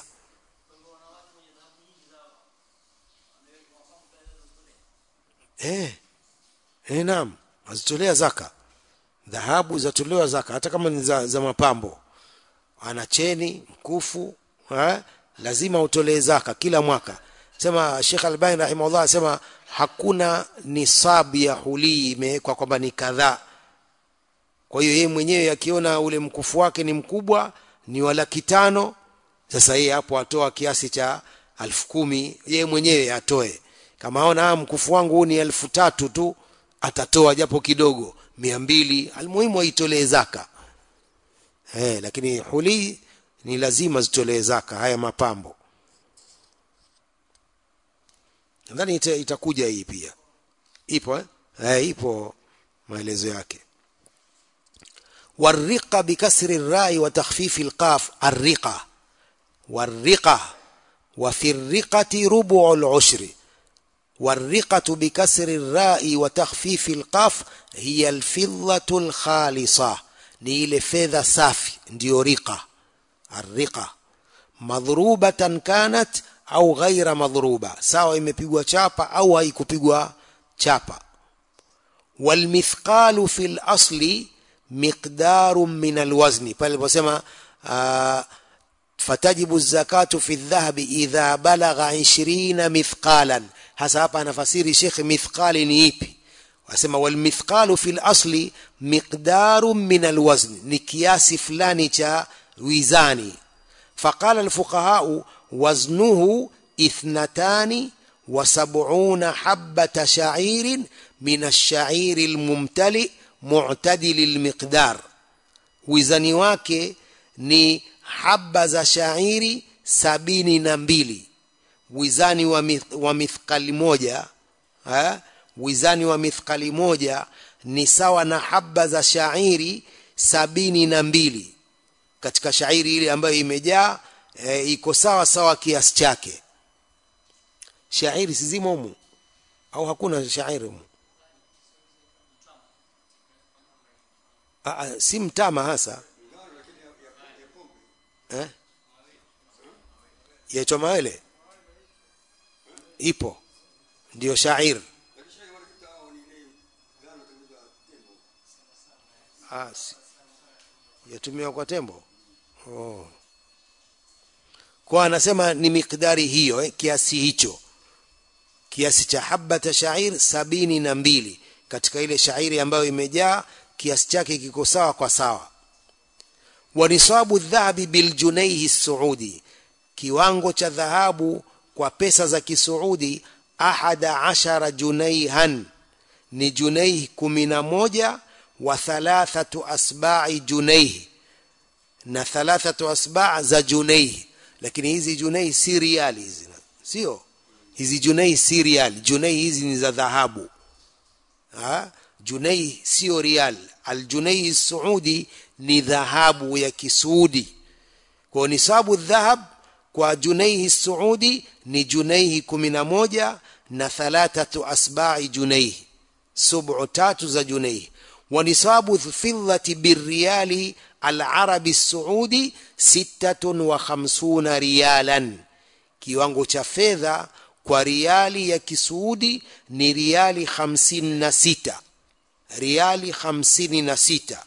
eh eh naam azitolea zaka dhahabu zatolewa zaka hata kama ni za, za mapambo ana cheni mkufu eh? lazima utolee zaka kila mwaka sema Sheikh Albani rahimahullah asema hakuna nisabu ya hulii imewekwa kwamba ni kadhaa kwa hiyo yeye mwenyewe akiona ule mkufu wake ni mkubwa ni wa laki tano sasa yeye hapo atoa kiasi cha elfu kumi yeye mwenyewe atoe kama aona "Ah, mkufu wangu huu ni elfu tatu tu atatoa japo kidogo mia mbili almuhimu aitolee zaka eh, lakini huli ni lazima zitolee zaka haya mapambo nadhani ita, itakuja hii pia ipo eh? Eh, ipo maelezo yake والرقة بكسر الراء وتخفيف القاف الرقة والرقة وفي الرقة ربع العشر والرقة بكسر الراء وتخفيف القاف هي الفضة الخالصة نيل فذا صافي ndio رقة الرقة madhrubatan kanat au ghaira madhruba sawa imepigwa chapa au haikupigwa chapa walmithqalu fil asli miqdarun min alwazni pale aliposema ah, fatajibu zakatu fi dhahabi idha balagha 20 mithqalan hasa hapa anafasiri shekhe mithqali ni ipi wasema walmithqalu fil asli miqdarun min alwazn ni kiasi fulani cha wizani فقال الفقهاء وزنه اثنتان وسبعون حبة شعير من الشعير الممتلئ معتدل المقدار wizani wake ni haba za shairi sabini na mbili wizani wa, mith, wa mithqali moja ha? wizani wa mithqali moja ni sawa na haba za shairi sabini na mbili katika shairi ile ambayo imejaa e, iko sawa sawa kiasi chake shairi sizimo humu au hakuna shairi humu Aa, si mtama hasa eh? yaitwa mawele ipo ndio shair ah, si. yatumiwa kwa tembo oh. kwa anasema ni miqdari hiyo eh, kiasi hicho kiasi cha habata shair sabini na mbili katika ile shairi ambayo imejaa kiasi chake kiko sawa kwa sawa wa nisabu dhahabi biljunaihi saudi kiwango cha dhahabu kwa pesa za kisuudi ahada ashara junaihan ni junaih kumi na moja wa thalathatu asbai junaih na thalathatu asba za junaih lakini hizi junaih si riali hizi sio hizi junaih si riali junaih hizi ni za dhahabu ha junaih sio rial aljunaih saudi ni dhahabu ya kisuudi kwa nisabu dhahab kwa junaihi saudi ni junaihi kumi na moja na thalathatu asbai junaihi subu tatu za junaihi wa nisabu fidhati birriyali alarabi saudi sittatun wa khamsuna riyalan kiwango cha fedha kwa riali ya kisuudi ni riali hamsini na sita riali hamsini na sita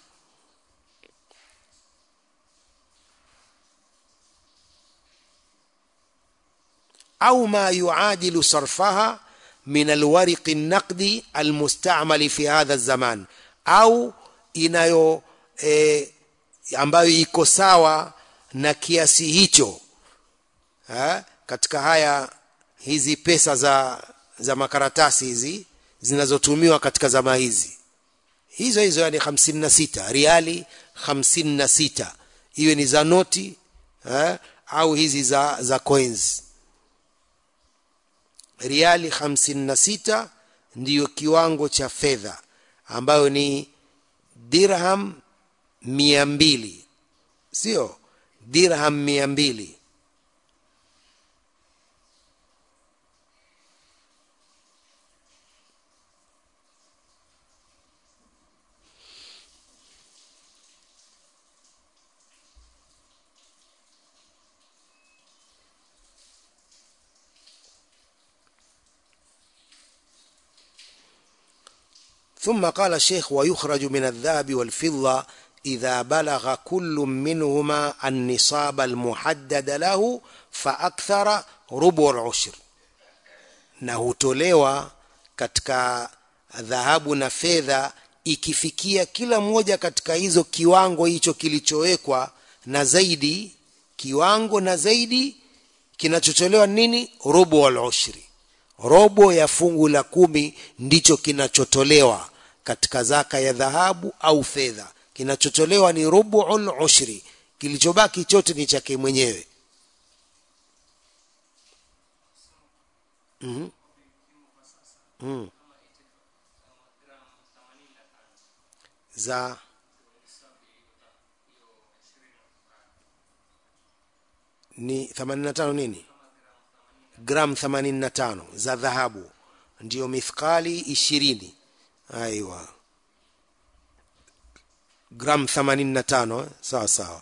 au ma yuadilu sarfaha min alwariqi naqdi almustamal fi hadha zaman au inayo e, ambayo iko sawa na kiasi hicho ha? katika haya hizi pesa za za makaratasi hizi zinazotumiwa katika zama hizi hizo hizo yani hamsini na sita riali hamsini na sita iwe ni za noti eh, au hizi za za coins riali hamsini na sita ndiyo kiwango cha fedha ambayo ni dirham mia mbili sio dirham mia mbili ثم قال الشيخ ويخرج من الذهب والفضة إذا بلغ كل منهما النصاب المحدد له فأكثر ربع العشر na hutolewa katika dhahabu na fedha ikifikia kila moja katika hizo kiwango hicho kilichowekwa na zaidi kiwango na zaidi kinachotolewa nini robo al ushri robo ya fungu la kumi ndicho kinachotolewa katika zaka ya dhahabu au fedha kinachotolewa ni rubuul ushri kilichobaki chote ni chake mwenyewe mm mm. za ni 85 nini gram 85 za dhahabu ndiyo mithqali 20 aiwa gram 85 eh? sawa sawa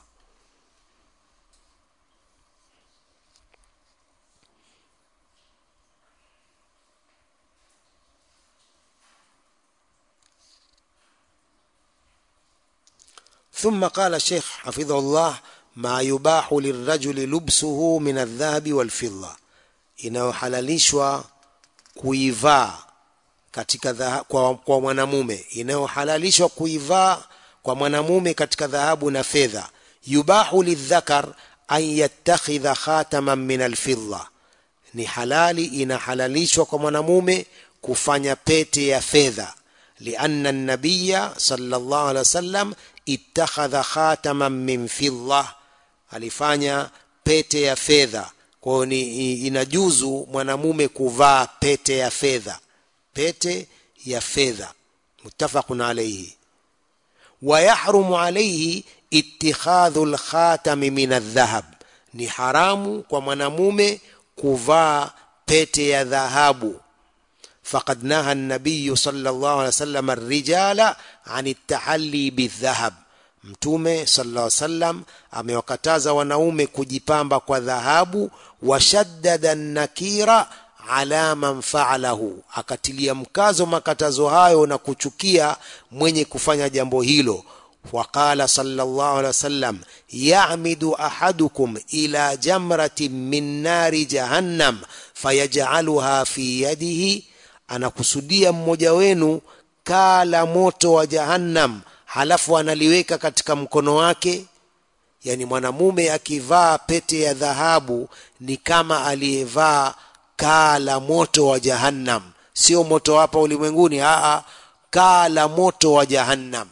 ثم قال الشيخ حفظه الله ما يباح للرجل لبسه من الذهب والفضة inayohalalishwa kuivaa katika dhaha, kwa, kwa mwanamume inayohalalishwa kuivaa kwa mwanamume katika dhahabu na fedha yubahu lidhakar an yattakhidha khataman min alfidda ni halali inahalalishwa kwa mwanamume kufanya pete ya fedha lianna nabiya sallallahu alaihi wasallam ittakhadha khataman min fidda alifanya pete ya fedha kwa hiyo ni inajuzu mwanamume kuvaa pete ya fedha pete ya fedha muttafaqun alayhi wa yahrumu alayhi ittikhadhu alkhatami min aldhahab ni haramu kwa mwanamume kuvaa pete ya dhahabu فقد نهى النبي صلى الله عليه وسلم الرجال عن التحلي بالذهب mtume sallallahu alaihi wasallam amewakataza wanaume kujipamba kwa dhahabu washaddada nakira ala man faalahu akatilia mkazo makatazo hayo na kuchukia mwenye kufanya jambo hilo وقال صلى الله عليه وسلم يعمد احدكم الى جمره من نار جهنم فيجعلها في يده anakusudia mmoja wenu kaa la moto wa jahannam halafu analiweka katika mkono wake yani mwanamume akivaa pete ya dhahabu ni kama aliyevaa kaa la moto wa jahannam sio moto hapa ulimwenguni aa kaa la moto wa jahannam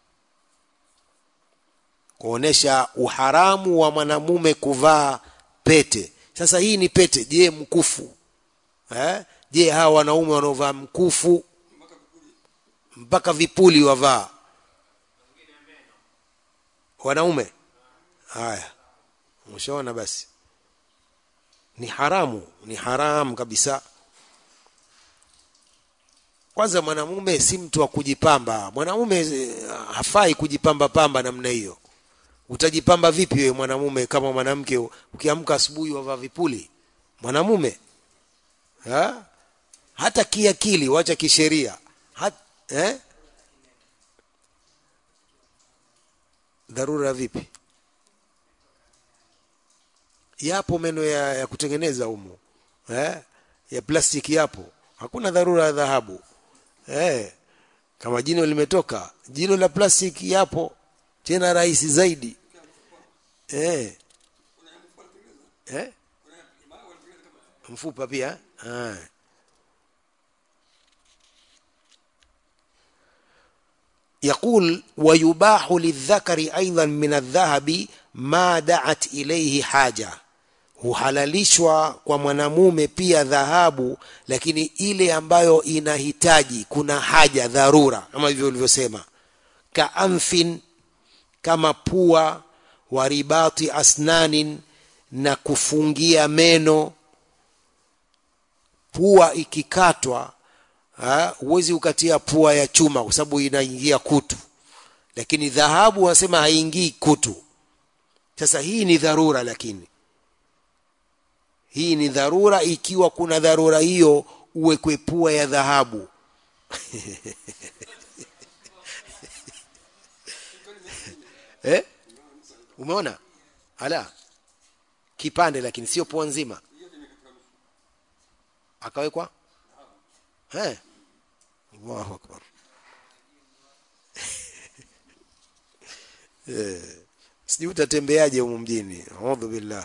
kuonesha uharamu wa mwanamume kuvaa pete sasa hii ni pete je mkufu eh? je hawa wanaume wanaovaa mkufu mpaka vipuli wavaa wanaume haya mshaona basi ni haramu ni haramu kabisa kwanza mwanamume si mtu wa kujipamba mwanamume eh, hafai kujipamba pamba namna hiyo utajipamba vipi wewe mwanamume kama mwanamke ukiamka asubuhi wavaa vipuli mwanamume ha? hata kiakili wacha kisheria Hat, eh? dharura vipi yapo meno ya, ya kutengeneza humu eh? ya plastiki yapo hakuna dharura ya dhahabu eh? kama jino limetoka jino la plastiki yapo tena rahisi zaidi eh? Eh? mfupa pia ah. يقول ويباح للذكر أيضا من الذهب ما دعت إليه حاجة huhalalishwa kwa mwanamume pia dhahabu lakini ile ambayo inahitaji kuna haja dharura kama hivyo ulivyosema kaamfin kama pua wa ribati asnanin na kufungia meno pua ikikatwa ha, huwezi ukatia pua ya chuma kwa sababu inaingia kutu lakini dhahabu wanasema haingii kutu sasa hii ni dharura lakini hii ni dharura ikiwa kuna dharura hiyo uwekwe pua ya dhahabu eh? umeona ala kipande lakini sio pua nzima akawekwa eh Allahu akbar eh sijui utatembeaje humu mjini audhu billah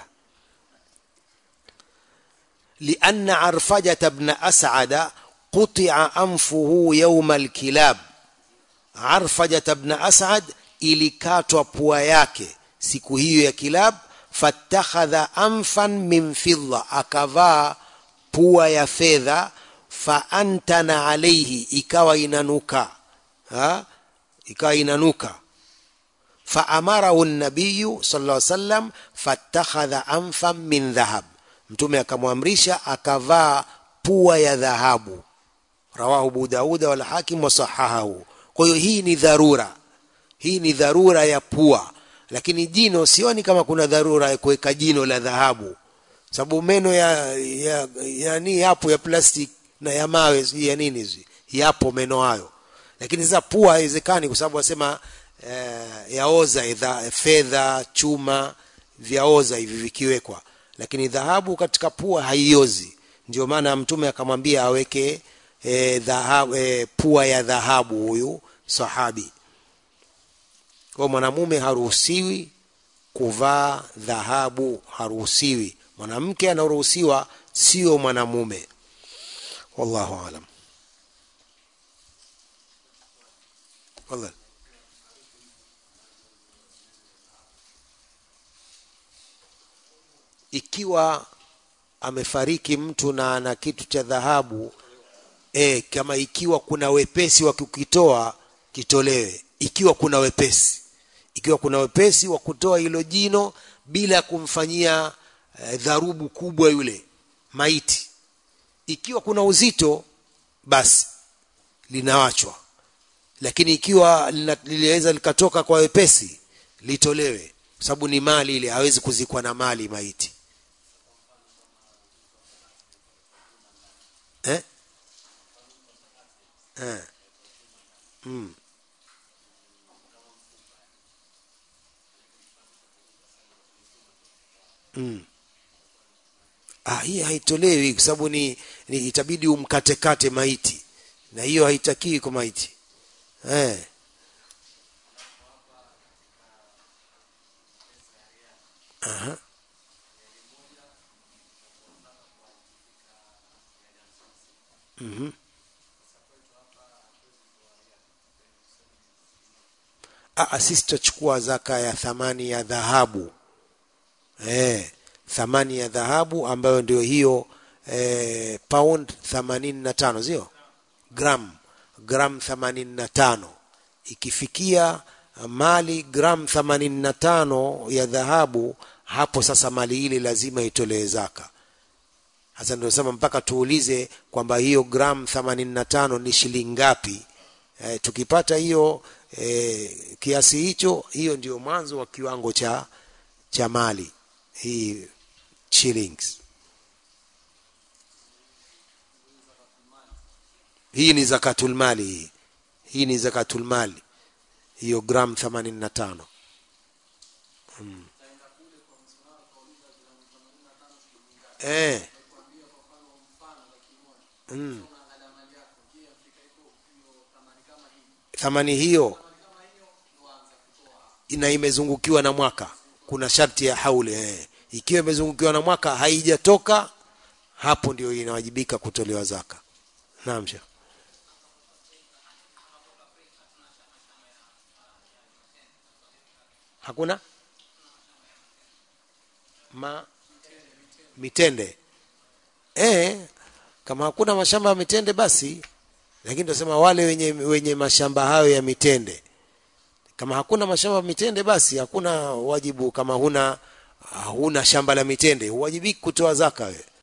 لأن عرفجة بن أسعد قطع أنفه يوم الكلاب عرفجة بن أسعد ilikatwa pua yake siku hiyo ya kilab fatakhadha anfan min fidda akavaa pua ya fedha faantana alaihi ikawa inanuka ha? ikawa inanuka faamarahu nabiyu sallallahu alaihi wasallam fatakhadha anfan min dhahab mtume akamwamrisha akavaa pua ya dhahabu rawahu abu dauda wal hakim wasahahahu kwa hiyo hii ni dharura hii ni dharura ya pua lakini jino sioni kama kuna dharura ya kuweka jino la dhahabu sababu meno ya, ya, ya ni yapo ya plastic na ya mawe sijui ya nini sijui yapo meno hayo lakini sasa pua haiwezekani kwa sababu wasema eh, yaoza idha- fedha chuma vyaoza hivi vikiwekwa lakini dhahabu katika pua haiozi ndio maana mtume akamwambia aweke e, dhahabu, e, pua ya dhahabu huyu sahabi kwa mwanamume haruhusiwi kuvaa dhahabu haruhusiwi mwanamke anaruhusiwa sio mwanamume wallahu alam Tafadhali. ikiwa amefariki mtu na ana kitu cha dhahabu e, kama ikiwa kuna wepesi wa kukitoa kitolewe ikiwa kuna wepesi ikiwa kuna wepesi wa kutoa hilo jino bila kumfanyia e, dharubu kubwa yule maiti ikiwa kuna uzito basi linawachwa lakini ikiwa lina- liliweza likatoka kwa wepesi litolewe kwa sababu ni mali ile hawezi kuzikwa na mali maiti eh? Eh. Mm. Mm. Ah, hii haitolewi kwa sababu ni, ni itabidi umkatekate maiti na hiyo haitakiwi kwa maiti eh. Aha. Mhm. Ah, sisi tutachukua zaka ya thamani ya dhahabu eh, thamani ya dhahabu ambayo ndio hiyo eh, pound themanini na tano sio gram gram themanini na tano ikifikia mali gram themanini na tano ya dhahabu hapo sasa mali ile lazima itolewe zaka hasa ndio sema mpaka tuulize kwamba hiyo gram 85 ni shilingi ngapi e, tukipata hiyo e, kiasi hicho hiyo ndio mwanzo wa kiwango cha cha mali hii shillings hii ni zakatul mali hii hii ni zakatul mali hiyo gram 85 hmm. eh mm. thamani hiyo ina imezungukiwa na mwaka kuna sharti ya hauli eh. ikiwa imezungukiwa na mwaka haijatoka hapo ndio inawajibika kutolewa zaka naam shekh hakuna ma mitende eh kama hakuna mashamba ya mitende basi lakini tunasema wale wenye wenye mashamba hayo ya mitende kama hakuna mashamba ya mitende basi hakuna wajibu kama huna huna shamba la mitende huwajibiki kutoa zaka wewe